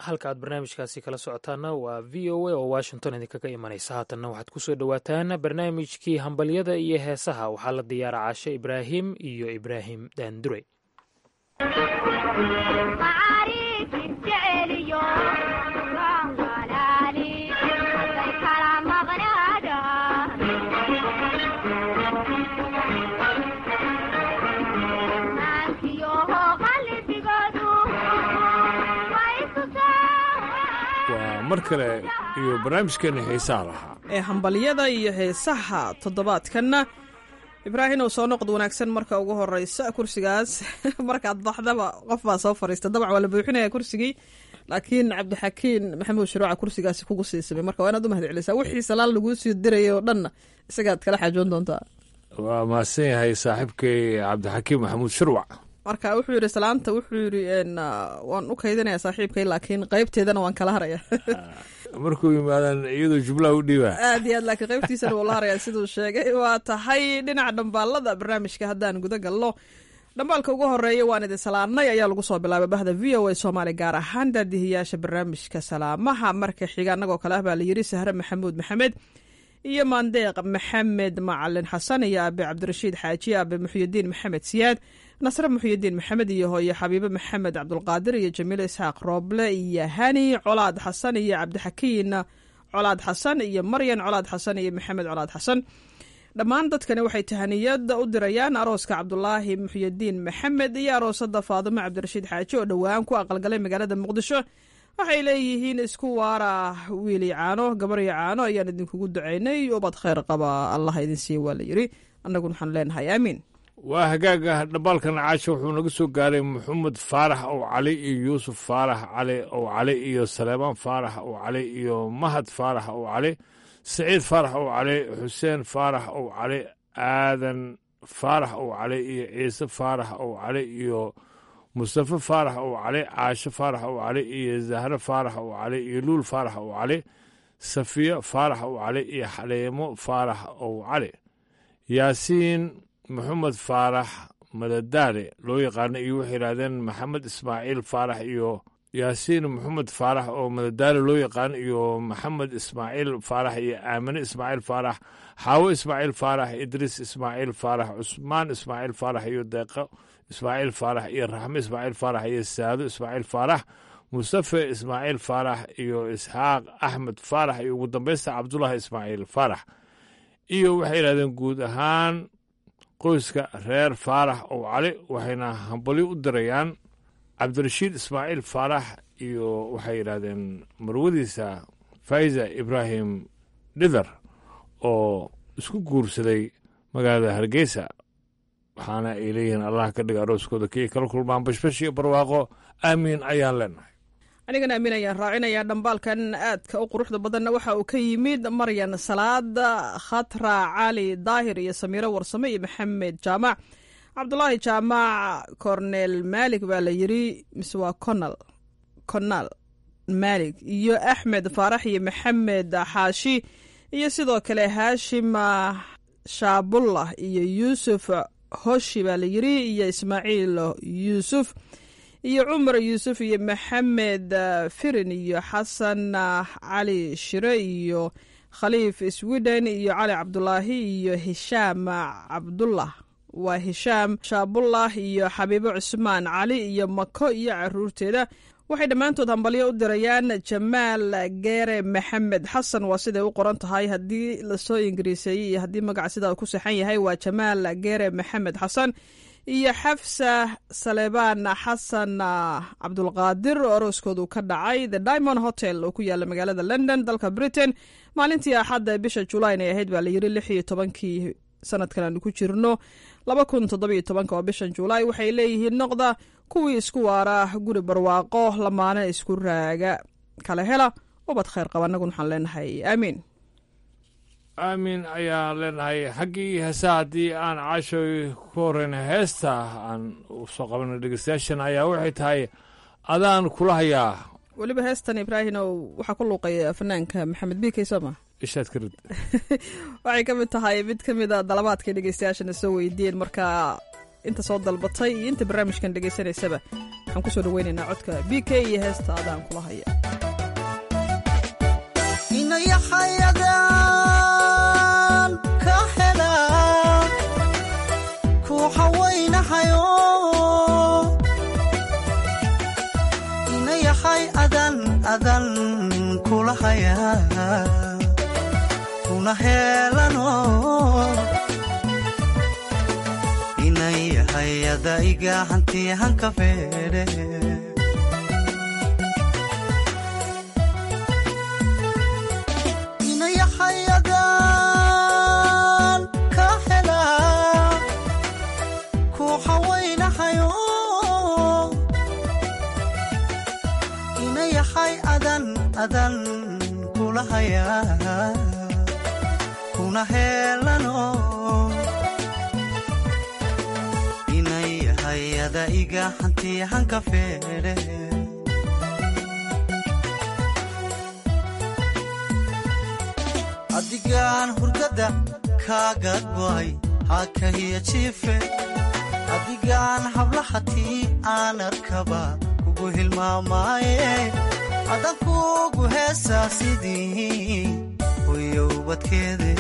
halka aad barnaamijkaasi kala socotaana waa v o a oo washington idinkaga imanaysa haatanna waxaad ku soo dhowaataan barnaamijkii hambalyada iyo heesaha waxaa la diyaara caashe ibraahim iyo ibraahim daandure waa mar kale iyo barnaamijkeena xiisaha lahaa ee hambalyada iyo heesaha toddobaadkanna ibraahim ow soo noqod wanaagsan marka ugu horeysa kursigaas markaad baxdaba qof baa soo fariista dabac waa la buuxinaya kursigii laakiin cabdixakiin maxamuud shuruuca kursigaasi kugu siisamay marka waa inaad u mahad celisaa wixii salaan laguu sii dirayay oo dhanna isagaad kala xaajoon doontaa waa mahadsan yahay saaxiibkay cabdixakiim maxamuud shurwac marka wuxuu yidhi salaanta wuxuu yidhi waan u kaydinaya saaxiibkay laakiin qaybteedana waan kala haraya markuu yimaadaan iyadoo jumlaha u dhiibaa aad iyo aad laakiin qaybtiisana wuu la haraya siduu sheegay waa tahay dhinaca dhambaalada barnaamijka haddaan guda galno dhambaalka ugu horeeya waan idin salaamnay ayaa lagu soo bilaabay bahda v o a soomaali gaar ahaan daadihiyaasha barnaamijka salaamaha marka xiga annagoo kale ah baa layidhi sahre maxamuud maxamed iyo maandeeq maxamed macalin xasan iyo aabe cabdirashiid xaaji aabe muxyidiin maxamed siyaad nasre muxyidiin maxamed iyo hooye xabiibe maxamed cabdulqaadir iyo jamiile isxaaq rooble iyo hani colaad xasan iyo cabdixakiin colaad xasan iyo maryan colaad xasan iyo maxamed colaad xasan dhammaan dadkani waxay tahaniyad u dirayaan arooska cabdulaahi muxyidiin maxamed iyo aroosada faadimo cabdirashiid xaaji oo dhowaan ku aqalgalay magaalada muqdisho waxay leeyihiin isku waara wiili caano gabaryo caano ayaan idinkugu ducaynay ubad khayr qaba allah idin siiya waa la yidhi annaguna waxaanu leenahay aamiin waa hagaaga dhambaalkan caasha wuxuu naga soo gaaray maxamed faarax ow cali iyo yuusuf faarax cali ow cali iyo saleemaan faarax ow cali iyo mahad faarax ow cali saciid faarax ow cali xuseen faarax ow cali aadan faarax ow cali iyo ciise faarax ow cali iyo mustafe faarax ow cali caasho faarax ow cali iyo zahre faarax ow cali iyo luul faarax ow cali safiyo faarax ow cali iyo xaleemo faarax ow cali yaasiin maxamed faarax madadaale loo yaqaano iyo waxay yidhaahdeen maxamed ismaaciil faarax iyo yaasiin maxamed faarax oo madadaale loo yaqaano iyo maxamed ismaaciil faarax iyo aamine ismaaciil faarax xaawo ismaaciil faarax idriis ismaaciil faarax cusmaan ismaaciil faarax iyo deeqo ismaaciil faarax iyo raxme ismaaciil faarax iyo saado ismaaciil faarax mustafe ismaaciil faarax iyo isxaaq axmed faarax iyo ugu dambeysta cabdulaahi ismaaciil faarax iyo waxay yidhahdeen guud ahaan qoyska reer faarax ow cali waxayna hambalyo u dirayaan cabdirashiid ismaaciil faarax iyo waxay yidhaahdeen marwadiisa faiza ibraahim dhidar oo isku guursaday magaalada hargeysa waxaana ay leeyihiin allah ka dhiga arooskooda kii kala kulmaan bashbash iyo barwaaqo aamiin ayaan leenahay anigana amiin ayaan raacinayaa dhambaalkan aadka u quruxda badanna waxa uu ka yimid maryan salaad khatra cali daahir iyo samiiro warsame iyo maxamed jaamac cabdulaahi jaamac cornel maalik baa la yidri mise waa conal conal maalik iyo axmed faarax iyo maxamed xaashi iyo sidoo kale haashim shaabullah iyo yuusuf hoshi baa la yidri iyo ismaaciil yuusuf iyo cumar yuusuf iyo maxamed firin iyo xasan cali shire iyo khaliif sweden iyo cali cabdulaahi iyo hishaam cabdullah waa hishaam shaabullah iyo xabiibo cusmaan cali iyo mako iyo caruurteeda waxay dhammaantood hambalyo u dirayaan jamaal geere maxamed xasan waa siday u qoran tahay haddii lasoo ingiriiseeyey iyo haddii magaca sidaa ku saxan yahay waa jamaal geere maxamed xasan iyo xafsa saleebaan xasan cabdulqaadir oo arooskoodu ka dhacay the diamond hotel oo ku yaala magaalada london dalka britain maalintii axadda bisha julayn ay ahayd baa layidhi lix iyo tobankii sanadkan aanu ku jirno laba kun toddobiyo tobanka oo bishan julaay waxay leeyihiin noqda kuwii isku waara guri barwaaqo lamaana isku raaga kala hela ubad khayr qaba annaguna waxaan leenahay aamiin aamin ayaan leenahay xaggii heesa haddii aan caashoy ku horeyna heesta aan soo qabana dhegeystayaashan ayaa waxay tahay adaan kula hayaa weliba heestan ibraahimow waxaa ku luuqaya fanaanka maxamed bikey sooma ishaad ka rid waxay ka mid tahay mid ka mida dalabaadkay dhegeystayaashana soo weydiiyeen marka inta soo dalbatay iyo inta barnaamijkan dhegeysanaysaba waxaan kusoo dhaweynaynaa codka b k iyo heesta adaan kula haya inayahayadan ka hela kuuxawaynahayo inayahay adan adan kula haya kuna helano inayahayada iga hantiyahanka feedhe inayahayadan ka hela kuuxawaynahayo inayahay adan adan kula haya kuna helano inayahayada iga hantiyahanka feedhe adigaan hurdada kaaga go'ay hakahiya jiife adigaan hablahatii aan arkaba kugu hilmaamaaye adan kugu heesaa sidii hoyowbadkeede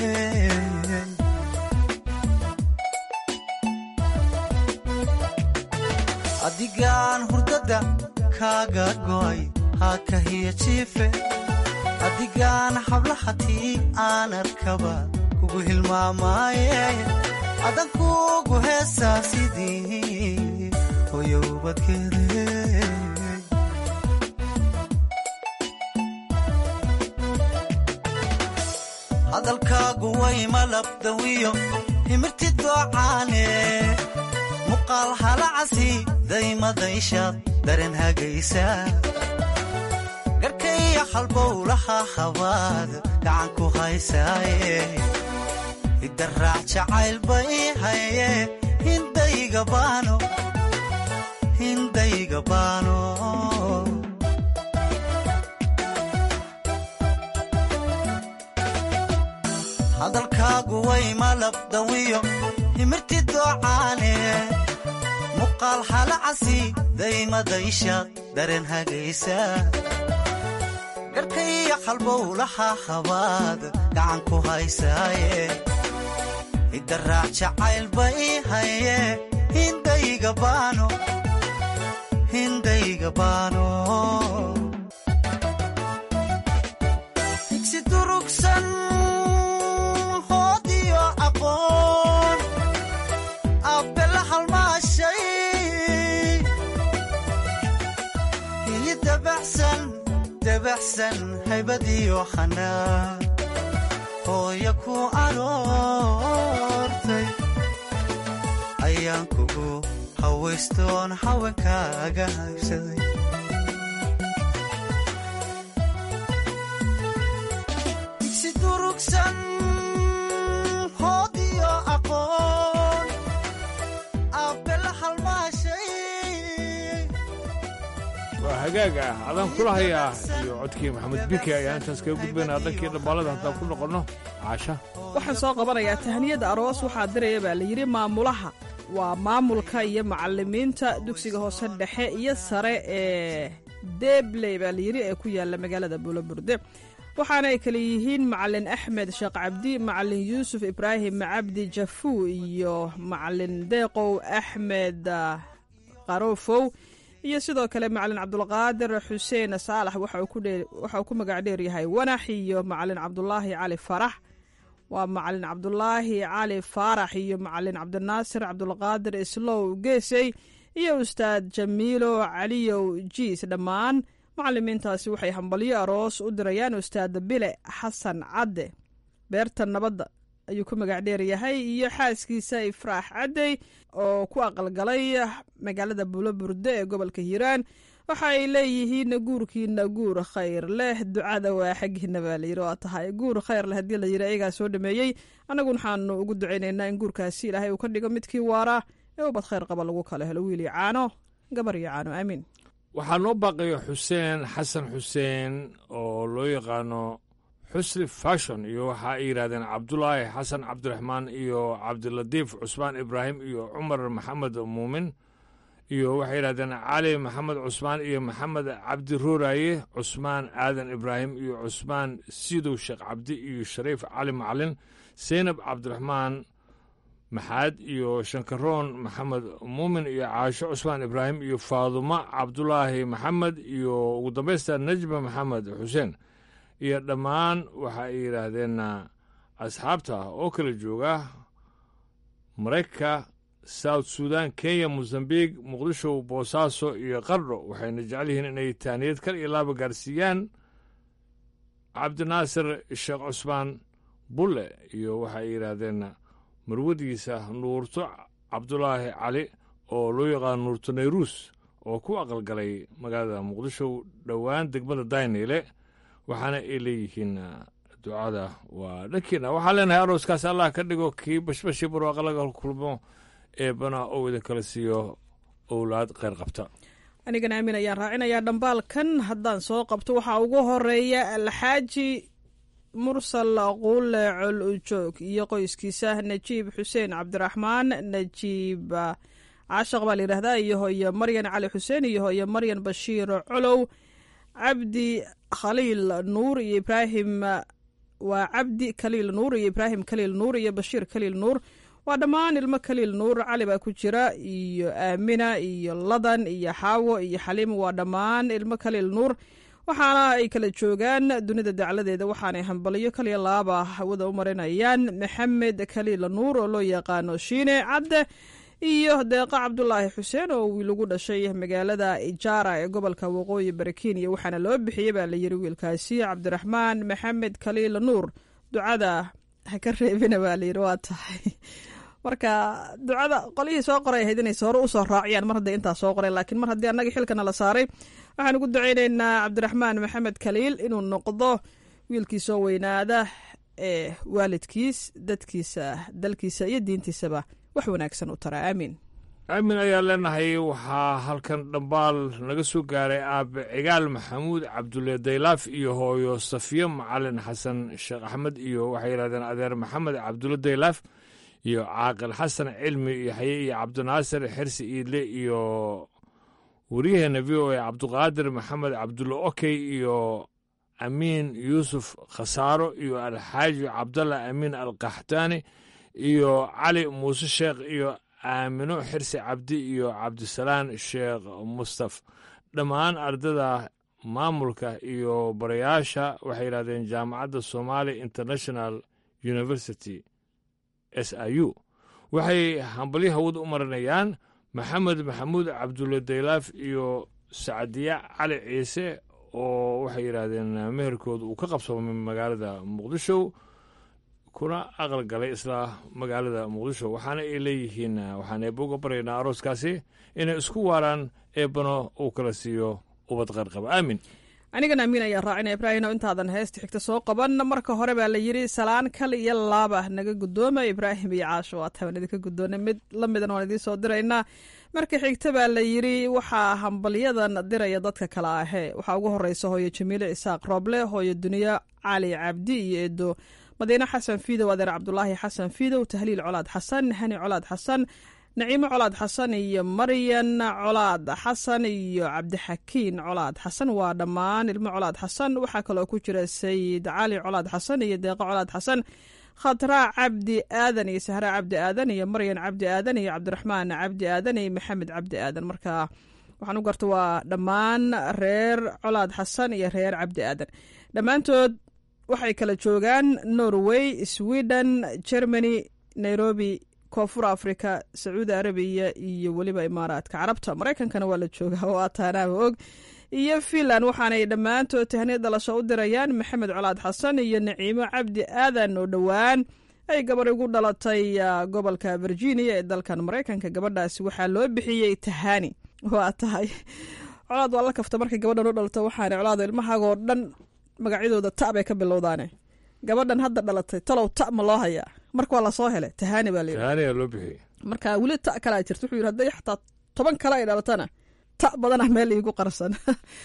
adigaan hurdada kaaga go'ay hakahiya jiife adigaan hablahatii aan arkaba kugu hilmaamaaye adan kugu heesaa sidii hoyowbadkeede hadalkaagu way malabdawiyo himirti doocaane muqaal halacasi daymadayshaad daren hagaysa garkaiyo halbowlaha habaad gacan ku haysaaye idaraac jacaylba ii haye hindayga baano hindayga baano hadalkaagu way malabdawiyo himirti doocaane muqaal halacasi daymadayshaad daren hagaysa garkaiyo halbowlaha habaad gacan ku haysaaye idaraac jacaylba ii haye hindayga baano hindayga baano digsi durugsan hoodiyo aqoon abbela halmaashay hiyi dabaxsan dabaxsan haybadiyo xanaa hooya ku aroortay ayaan kugu hawaystoon haweenkaaga haybsaday digsi durugsan hoodiyo aqoon abbela halmaashay waa hagaag ah adaan kula hayaa iyo codkii maxamed bike ayaa intaas kaga gudbaynaa dankii dhambaalada haddaan ku noqonno caasha waxaan soo qabanayaa tahniyada aroos waxaa diraya baa layidhi maamulaha waa maamulka iyo macalimiinta dugsiga hoose dhexe iyo sare ee debley baa layidhi ee ku yaala magaalada buulaburde waxaana ay kale yihiin macalin axmed sheekh cabdi macalin yuusuf ibraahim cabdi jafuu iyo macalin deeqow axmed qarofow iyo sidoo kale macalin cabdulqaadir xuseen saalax waxa uu ku magac dheer yahay wanax iyo macalin cabdulaahi cali farax waa macalin cabdulaahi cali faarax iyo macalin cabdinaasir cabdulqaadir islow geesey iyo ustaad jamiilo caliyow jiis dhammaan macalimiintaasi waxay hambalyo aroos u dirayaan ustaad bile xasan cadde beerta nabadda ayuu ku magac dheer yahay iyo xaaskiisa ifraax caddey oo ku aqalgalay magaalada buuloburde ee gobolka hiiraan waxa ay leeyihiin guurkiina guur khayr leh ducada waa xaggiina baa layidhi waa tahay guur khayr leh haddii layidhi ayagaa soo dhameeyey annagu waxaanu ugu ducaynaynaa in guurkaasi ilaahay uu ka dhigo midkii waara ee ubad khayr qaba lagu kala helo wiil iyo caano gabar iyo caano aamiin waxaa noo baaqaya xuseen xasan xuseen oo loo yaqaano xusri fashon iyo waxa ay yidhahdeen cabdulaahi xasan cabdiraxmaan iyo cabdilatiif cusmaan ibraahim iyo cumar maxamed muumin iyo waxay yidhahdeen cali maxamed cusmaan iyo maxamed cabdi ruuraaye cusmaan aadan ibraahim iyo cusmaan sidow sheekh cabdi iyo shariif cali macalin seynab cabdiraxmaan maxaad iyo shankaroon maxamed muumin iyo caasho cusmaan ibraahim iyo faadumo cabdulaahi maxamed iyo ugu dambaysta najma maxamed xuseen iyo dhammaan waxa ay yidhaahdeen asxaabta oo kala jooga maraykanka south sudan kenya mosambiq muqdisho boosaaso iyo qardho waxayna jecel yihiin inay taaniyad kal iyo laaba gaarsiiyaan cabdinaasir sheekh cusmaan bulle iyo waxa ay yidhaahdeen marwadiisa nuurto cabdulaahi cali oo loo yaqaano nuurto nayruus oo ku aqalgalay magaalada muqdisho dhowaan degmada dayneyle waxaana ay leeyihiin ducada waa dhankiina waxaan leenahay arooskaas allah ka dhigo kii bashbashii barwaaqa laga kulmo eebbana ou idinkala siiyo owlaad kheyr qabta anigana aamin ayaan raacinayaa dhambaalkan haddaan soo qabto waxaa ugu horeeya alxaaji mursal quule col ujoog iyo qoyskiisa najiib xuseen cabdiraxmaan najiib caashaq baa layidhahdaa iyo hooyo maryan cali xuseen iyo hooyo maryan bashiir colow cabdi khaliil nuur iyo ibraahim waa cabdi khaliil nuur iyo ibraahim khaliil nuur iyo bashiir khaliil nuur waa dhammaan ilmo khaliil nuur cali baa ku jira iyo aamina iyo ladan iyo xaawo iyo xaliim waa dhammaan ilmo khaliil nuur waxaana ay kala joogaan dunida dacladeeda waxaanay hambaliyo kaliya laaba hawada u marinayaan maxamed khaliil nuur oo loo yaqaano shiine cadde iyo deeqa cabdulaahi xuseen oo wiil ugu dhashay magaalada ijaara ee gobolka waqooyi bari kenya waxaana loo bixiyey baa layiri wiilkaasi cabdiraxmaan maxamed khaliil nuur ducada ha ka reebina baa layiri waa tahay marka ducada qolihii soo qoray ahayd inay hore usoo raaciyaan mar hadday intaa soo qoreen laakiin mar haddii annagii xilkana la saaray waxaan ugu ducaynaynaa cabdiraxmaan maxamed khaliil inuu noqdo wiilkii soo weynaada ee waalidkiis dadkiisa dalkiisa iyo diintiisaba wax wanaagsan u tara aamiin aamin ayaa leenahay waxaa halkan dhambaal naga soo gaaray aabe cigaal maxamuud cabdulle daylaaf iyo hooyo safiyo macalin xasan sheekh axmed iyo waxay yidhahdeen adeer maxamed cabdulle daylaaf iyo caaqil xasan cilmi yaxye iyo cabdinaasir xirsi iidle iyo waryaheena v o a cabduqaadir maxamed cabdulle okey iyo amiin yuusuf khasaaro iyo alxaaji cabdalla amiin alkaxtaani iyo cali muuse sheekh iyo aamino xirsi cabdi iyo cabdisalaan sheekh mustaf dhammaan ardada maamulka iyo barayaasha waxay yidhahdeen jaamacadda somali international university s i u waxay hambalyo hawad u marinayaan maxamed maxamuud cabdulle daylaaf iyo sacdiya cali ciise oo waxay yidhaahdeen meherkooda uu ka qabsoomay magaalada muqdisho kuna aqal galay isla magaalada muqdisho waxaana ay leeyihiin waxaan eebba uga baryaynaa arooskaasi inay isku waaraan eebbano uu kala siiyo ubad qayrqaba aamin anigana amiin ayaan raacinaya ibraahim oo intaadan heesta xigta soo qaban marka hore baa la yidhi salaan kal iyo laaba naga guddooma ibraahim iyo caasho waa taban idinka guddoona mid la midan waan idiin soo diraynaa marka xigta baa la yidhi waxaa hambalyadan diraya dadka kale ahee waxaa ugu horeysa hooyo jamiile isaaq rooble hooyo duniya cali cabdi iyo eedo madiine xasan fiidow adeer cabdulaahi xasan fiidow tahliil colaad xasan hani colaad xasan naciimo colaad xasan iyo maryan colaad xasan iyo cabdixakiin colaad xasan waa dhammaan ilmo colaad xasan waxaa kaloo ku jira sayid cali colaad xasan iyo deeqo colaad xasan khadraa cabdi aadan iyo sahraa cabdi aadan iyo maryan cabdi aadan iyo cabdiraxmaan cabdi aadan iyo maxamed cabdi aadan marka waxaan u garta waa dhammaan reer colaad xasan iyo reer cabdi aadan dhammaantood waxay kala joogaan norway sweden germany nairobi koonfur africa sacuudi arabiya iyo weliba imaaraadka carabta maraykankana waa la joogaa oo ataanaaba og iyo finland waxaanay dhammaantood tahniya dhalasho u dirayaan maxamed colaad xasan iyo naciimo cabdi aadan oo dhowaan ay gabar igu dhalatay gobolka virginia ee dalkan maraykanka gabadhaasi waxaa loo bixiyey tahani waa tahay colaad waa la kafta markay gabadhan u dhalato waxaana colaado ilmahaagoo dhan magacyadooda ta bay ka bilowdaane gabadhan hadda dhalatay talow ta ma loo hayaa marka waa lasoo helay tahani baa tahaaniyaa loo bixiyey marka weli ta kalaa jirta wuxuu yidhi hadday xataa toban kale ay dhalatana ta badanah meel iigu qarsan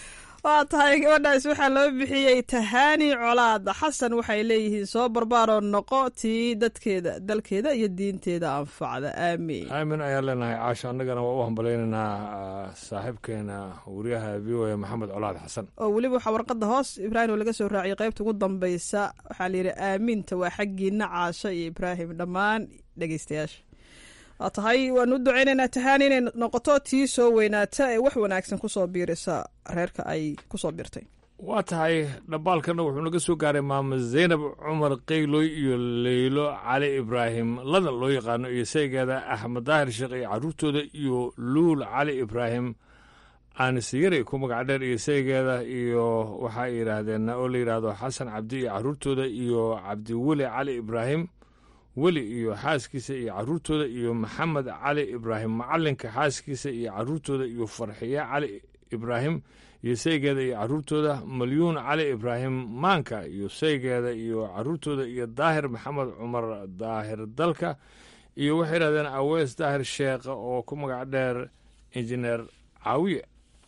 waa tahay gabadhaas waxaa loo bixiyey tahaani colaad xasan waxay leeyihiin soo barbaaroo noqo tii dadkeeda dalkeeda iyo diinteeda anfacda aamiin aamin ayaan leenahay caasho annagana waa u hambalaynaynaa saaxiibkeena wariyaha v o a maxamed colaad xasan oo weliba waxaa warqadda hoos ibraahim oo laga soo raaciyay qaybta ugu dambaysa waxaa layidhi aamiinta waa xaggiina caasho iyo ibraahim dhammaan dhegeystayaasha waa tahay waanu u ducaynaynaa tahaani inay noqoto tii soo weynaata ee wax wanaagsan kusoo biirisa reerka ay kusoo biirtay waa tahay dhambaalkana wuxuu naga soo gaaray maamo zaynab cumar keyloy iyo leylo cali ibraahim ladan loo yaqaano iyo saygeeda axmed daahir sheekh iyo caruurtooda iyo luul cali ibraahim aanisiyari ku magac dheer iyo saygeeda iyo waxaa yidhaahdeen oo la yidhaahdo xasan cabdi iyo caruurtooda iyo cabdiweli cali ibraahim weli iyo xaaskiisa iyo caruurtooda iyo maxamed cali ibraahim macalinka xaaskiisa iyo caruurtooda iyo farxiye cali ibraahim iyo saygeeda iyo caruurtooda malyuun cali ibraahim maanka iyo saygeeda iyo caruurtooda iyo daahir maxamed cumar daahir dalka iyo waxay yidhahdeen awees daahir sheekh oo ku magac dheer injineer caawiye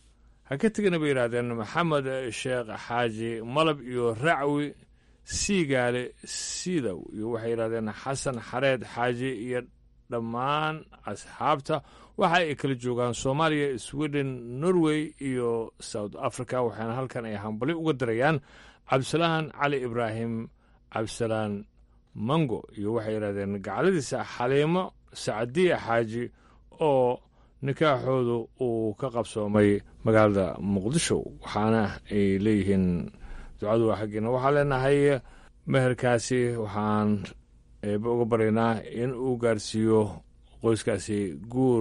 ha ka tegana bay yidhahdeen maxamed sheekh xaaji malab iyo racwi siigaale siidow iyo waxay yidhahdeen xasan xareed xaaji iyo dhammaan asxaabta waxa ay kala joogaan soomaaliya sweden norway iyo south africa waxaana halkan ay hambali uga darayaan cabdisalaan cali ibraahim cabdisalaan mango iyo waxay yidhahdeen gacladiisa xaliimo sacadiya xaaji oo nikaaxoodu uu ka qabsoomay magaalada muqdisho waxaana ay leeyihiin ducadu waa xaggiina waxaan leenahay meherkaasi waxaan eeba uga baryaynaa in uu gaarsiiyo qoyskaasi guur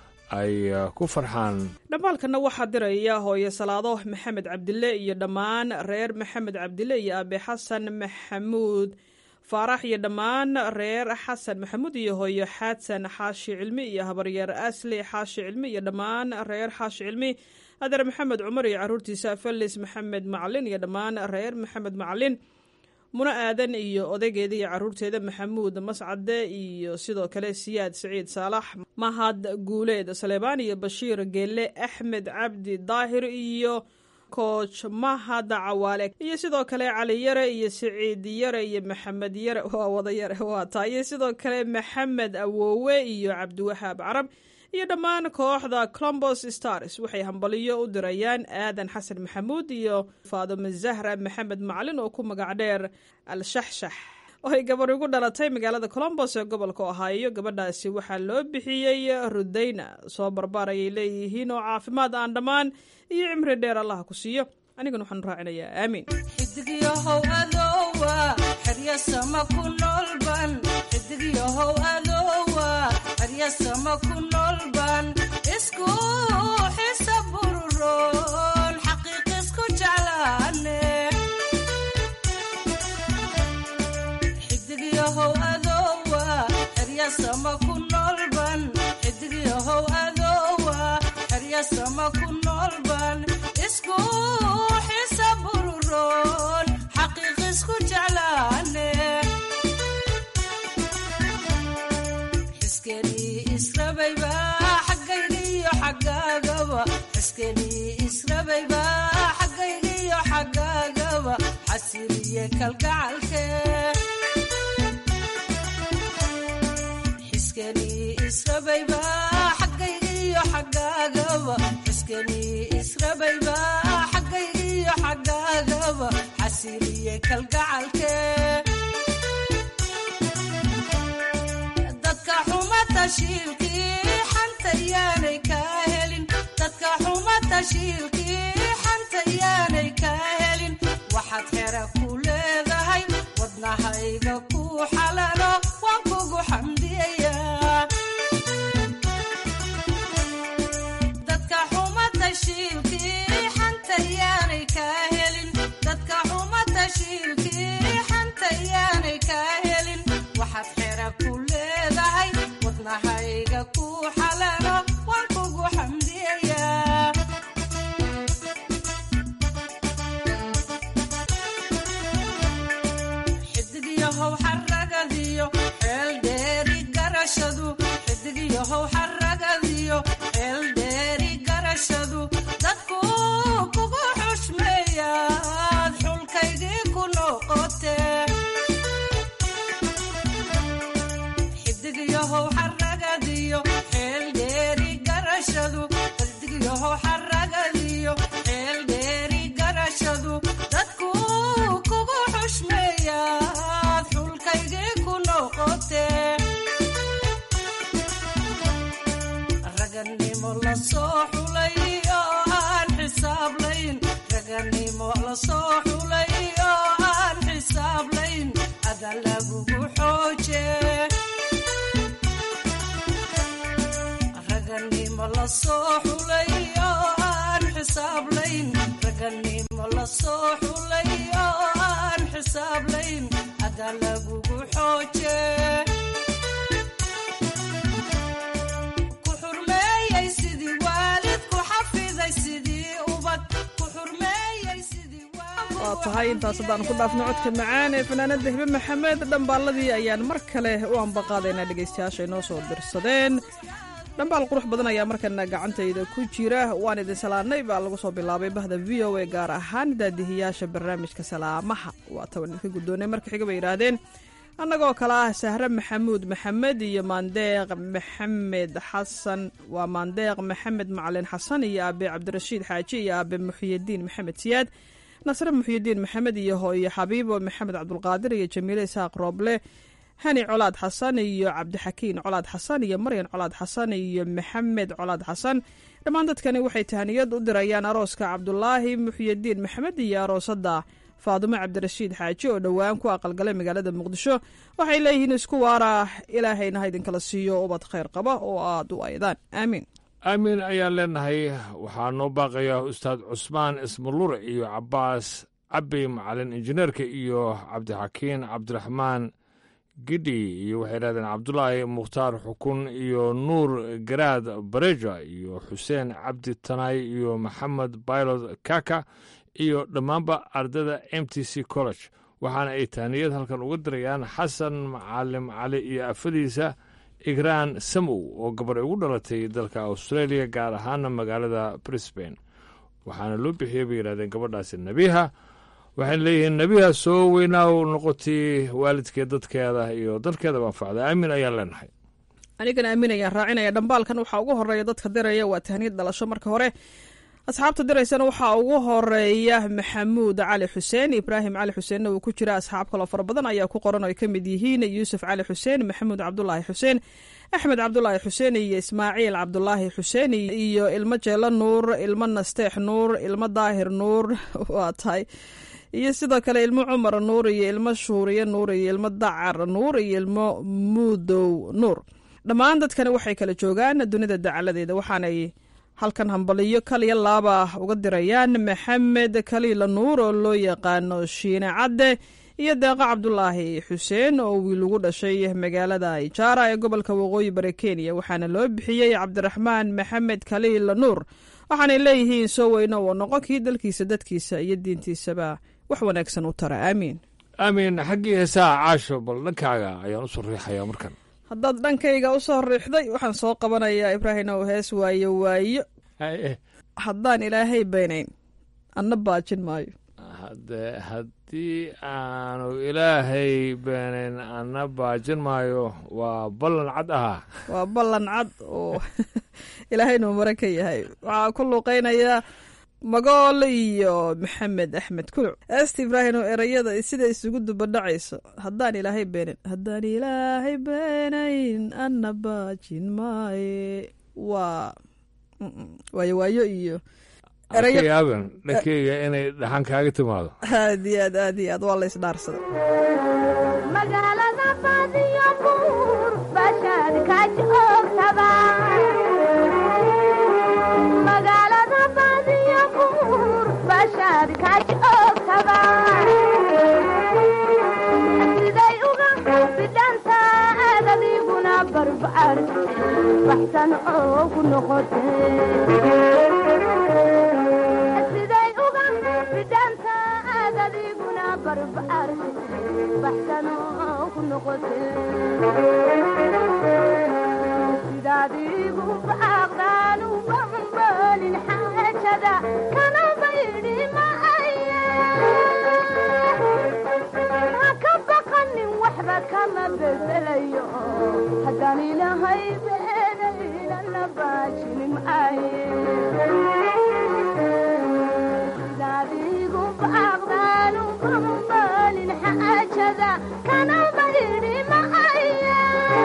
ay ku farxaan dhammaalkanna waxaa diraya hooye salaado maxamed cabdille iyo dhammaan reer maxamed cabdille iyo aabe xasan maxamuud faarax iyo dhammaan reer xasan maxamuud iyo hooyo xaadsan xaashi cilmi iyo habaryeer asli xaashi cilmi iyo dhammaan reer xaashi cilmi adeer maxamed cumar iyo caruurtiisa felis maxamed macalin iyo dhammaan reer maxamed macalin muno aadan iyo odaygeeda iyo caruurteeda maxamuud mascade iyo sidoo kale siyaad siciid saalax mahad guuleed saleebaan iyo bashiir geelle axmed cabdi daahir iyo kooch mahad cawaale iyo sidoo kale cali yare iyo siciid yare iyo maxamed yare waa wada yare waa taa iyo sidoo kale maxamed awoowe iyo cabdiwahaab carab iyo dhammaan kooxda colombos stars waxay hambaliyo u dirayaan aadan xasan maxamuud iyo faadome zahra maxamed macalin oo ku magac dheer al-shaxshax oo ay gabar ugu dhalatay magaalada colombos ee gobolka ohaayo gabadhaasi waxaa loo bixiyey rudayna soo barbaar ayay leeyihiin oo caafimaad aan dhammaan iyo cimri dheer allah ku siiyo anigana waxaan raacinayaa aamiin xidigyahow adoowa xeryasama ku noolban xidigyahow adoowa xeryasama ku noolban isku xisa bururoon xaqiiq isku jeclaane xidigyahow adoowa xeryasama ku noolban xidigyahow adoowa xeryasama ku noolban isku xisa bururoon xaqiiq isku jeclaane xiskenii israbayba xaggaygiyo xaggaagaba xiskenii israbayba xaggaygiyo xaggaagaba xasiliye kalgacalke xiskenii israbayba xaggaygiyo xaggaagaba xiskenii israbayba xaggaygiyo xaggaagaba xasiliye kalgacalke dadka xuma tashiilkii xanta yaanay kaa helin dadka xuma tashiilkii xanta yaanay kaa helin waxaad xera ku leedahay wadnahayga ku xalalo waan kugu xamdiyayaa dadka xuma tashiilkii xanta yaanay kaa helin dadka xuma tashiilkii xanta yaanay kaa helin waxaad xera ku leedahay wadnahayga ku xalalo waan kugu xamdiyayaa xidigyahow xaragadiyo yahow xaragadiyo xeel dheeri garashadu xidig yahow xaragadiyo xeel dheeri garashadu dadku kugu xushmeeyaad xulkaygii ku noqotee raganimo la soo xulay oo aan xisaablayn raganimo la soo xulay oo aan xisaablayn ada lagugu xooje raganimo la soo xulay oo aan xisaablayn raganimo la soo xulay oo aan xisaablayn ada lagugu xooje ku xurmeeyey sidii waalid ku xafiday sidii ubad ku xurmeeyey sidii waa tahay intaas haddaan ku dhaafno codka macaan ee fanaanada hibe maxamed dhambaalladii ayaan mar kale u ambaqaadaynaa dhegaystayaasha inoo soo dirsadeen dhambaal qurux badan ayaa markana gacantayda ku jira waan idin salaanay baa lagu soo bilaabay bahda v o a gaar ahaan daadihiyaasha barnaamijka salaamaha waa taban idinka guddoonay marka xiga bay yidhaahdeen annagoo kale ah sahre maxamuud maxamed iyo maandeeq maxamed xasan waa maandeeq maxamed macalin xasan iyo aabe cabdirashiid xaaji iyo aabe muxyidiin maxamed siyaad nasre muxyidiin maxamed iyo hooyo xabiibo maxamed cabdulqaadir iyo jamiile isaaq rooble hani colaad xasan iyo cabdixakiin colaad xasan iyo maryan colaad xasan iyo maxamed colaad xasan dhammaan dadkani waxay tahaniyad u dirayaan arooska cabdulaahi muxyidiin maxamed iyo aroosada faadumo cabdirashiid xaaji oo dhowaan ku aqalgalay magaalada muqdisho waxay leeyihiin isku waara ilaahayna ha idinkala siiyo ubad khayr qaba oo aad u aydaan aamiin aamin ayaan leenahay waxaa noo baaqaya ustaad cusmaan ismalure iyo cabaas cabbi macalin injineerka iyo cabdixakiin cabdiraxmaan gidhi iyo waxay dhahdeen cabdulaahi mukhtaar xukun iyo nuur garaad bareja iyo xuseen cabdi tanaay iyo maxamed baylod kaka iyo dhammaanba ardayda m t c college waxaana ay tahniyad halkan uga dirayaan xasan macalim cali iyo afadiisa igraan samow oo gabar ugu dhalatay dalka australia gaar ahaana magaalada brisbane waxaana loo bixiyey bay yidhahdeen gabadhaasi nebiha waxayna leeyihiin nebiha soo weynaaw noqotay waalidkeed dadkeeda iyo dalkeedaba anfacda aamin ayaan leenahay anigana aamin ayaan raacinaya dhambaalkan waxaa ugu horeeya dadka diraya waa tahniyad dhalasho marka hore asxaabta diraysana waxaa ugu horeeya maxamuud cali xuseen ibraahim cali xuseenna uu ku jira asxaab kaloo fara badan ayaa ku qoran oo ay ka mid yihiin yuusuf cali xuseen maxamuud cabdulaahi xuseen axmed cabdulaahi xuseen iyo ismaaciil cabdulaahi xuseen iyo ilmo jeelo nuur ilmo nasteex nuur ilmo daahir nuur waa tahay iyo sidoo kale ilmo cumar nuur iyo ilmo shuuriye nuur iyo ilmo dacar nuur iyo ilmo muudow nuur dhammaan dadkani waxay kala joogaan dunida dacaladeeda waxaanay halkan hambaliyo kaliya laaba uga dirayaan maxamed kaliila nuur oo loo yaqaano shiine cadde iyo deeqo cabdulaahi xuseen oo wiil ugu dhashay magaalada ijaara ee gobolka waqooyi bari kenya waxaana loo bixiyey cabdiraxmaan maxamed kaliila nuur waxaanay leeyihiin soo weyno oo noqon kii dalkiisa dadkiisa iyo diintiisaba wax wanaagsan u tara aamiin aamin xaggii heesaha caasho bal dhankaaga ayaan u soo riixayaa markan haddaad dhankayga u soo riixday waxaan soo qabanayaa ibraahim ow hees waayo waayo haddaan ilaahay baynayn anna baajin maayo hade haddii aanu ilaahay beenayn anna baajin maayo waa ballan cad ahaa waa ballan cad oo ilaahaynu mare ka yahay waxaa ku luuqeynaya magool iyo maxamed axmed kuluc eesta ibraahim oo erayada sida isugu dubadhacayso haddaan ilaahay beenayn haddaan ilaahay beenayn anna baajin maaye waa waayo waayo iyo yaaban dhankeyga inay dhaxan kaaga timaado aad iyo aad aad iyo aad waa la isdhaarsada magaalada baadiyo buur bashaad kaaj oogtaba magaalada baadiyo buur bashaad kaaj oogtaba siday uga bidhanta aadadiguna barbaar baxsan oo ku noqote siday uga bidhanta aadadiguna barbaar baxsan oo ku noqote sidaadigu baaqdaan u bambalin xaajada kana baydhi maaye ha ka baqanin waxba kama bedelayo haddaan ilahay beenayna la baajin maaye sidaadigu baaqdaanu kambalin xaajada kana bayni maaye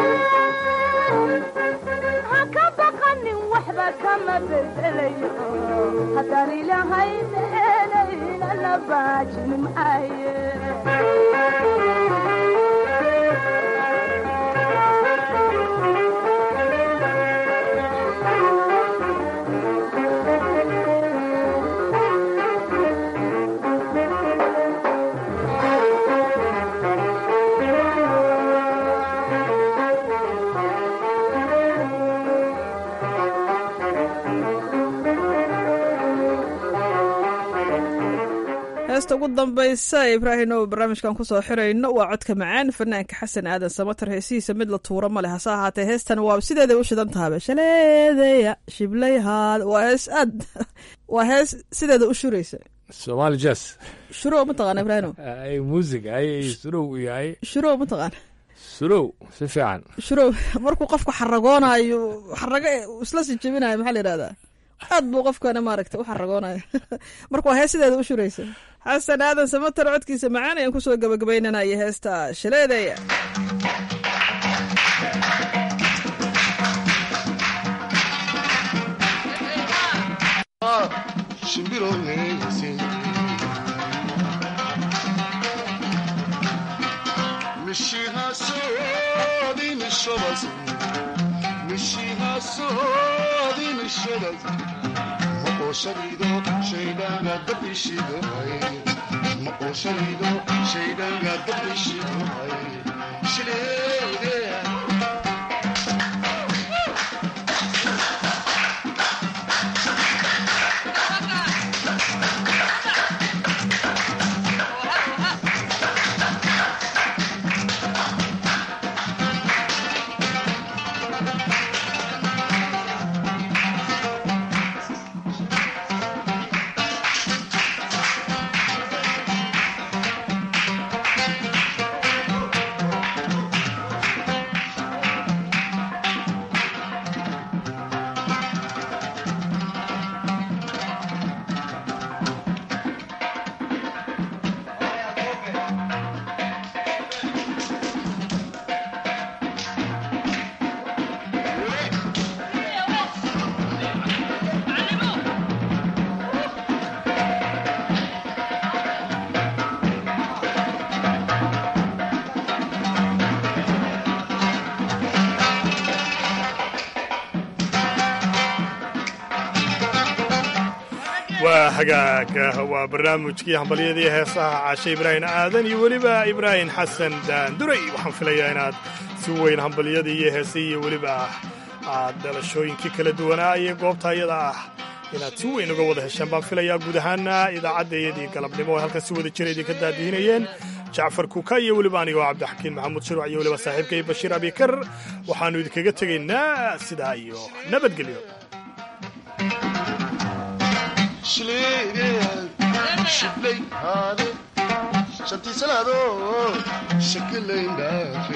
ha ka baqanin waxba kama bedelayo haddaan ilahay beenayna la baajin maaye heesta ugu dambaysa ee ibraahim oo barnaamijkan kusoo xirayno waa codka macaan fanaanka xasan aadan samatar heesihiisa mid la tuuro ma leh hase ahaatee heestan waa sideeday u shidan tahaba shaleedaya shiblayhaad waa hees aad waa hees sideeda u shuraysa somaali jazz shurow ma taqaana ibraahimo ay music ay surow yahay shurow ma taqaana surow si fiican shurow markuu qofku xaragoonayo xarago isla si jebinayo maxaa la yidhahdaa aad buu qofkana maaragta u xaragoonaya marka waa hees sideeda u shuraysa xasan aadan samatar codkiisa macaan ayaan kusoo gabagabaynanaya heesta shaleedaya waa hagaaga waa barnaamijkii hambalyadii heesaha caashe ibraahim aadan iyo weliba ibraahim xasan daanduray waxaan filayaa inaad si weyn hambalyadii iyo heesihii iyo weliba aad dhalashooyinkii kala duwanaa iyo goobta ayada ah inaad si weyn uga wada hesheen baan filayaa guud ahaana idaacaddayadii galabnimo ay halkan si wada jira idinka daadihinayeen jacfar kuka iyo weliba anigoo cabdixakiin maxamuud shuruuc iyo weliba saaxiibkay bashiir abikar waxaannu idinkaga tegaynaa sidaa iyo nabadgelyo shantii salaado shakilayn dhaafe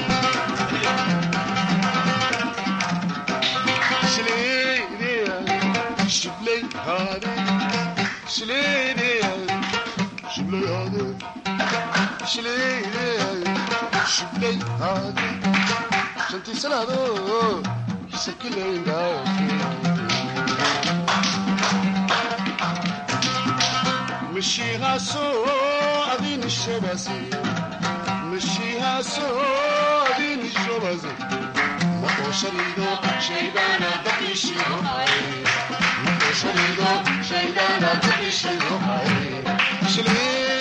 shiblay haade shileydea shiblay haade shileydea shiblay haade shantii salaado shakilayn dhaafe مشيهاسو أدين الشباسي مشيهاسو أدين الشباسي مقو شريدو شيدانا بقي شيدو مقو شريدو شيدانا بقي شيدو شلي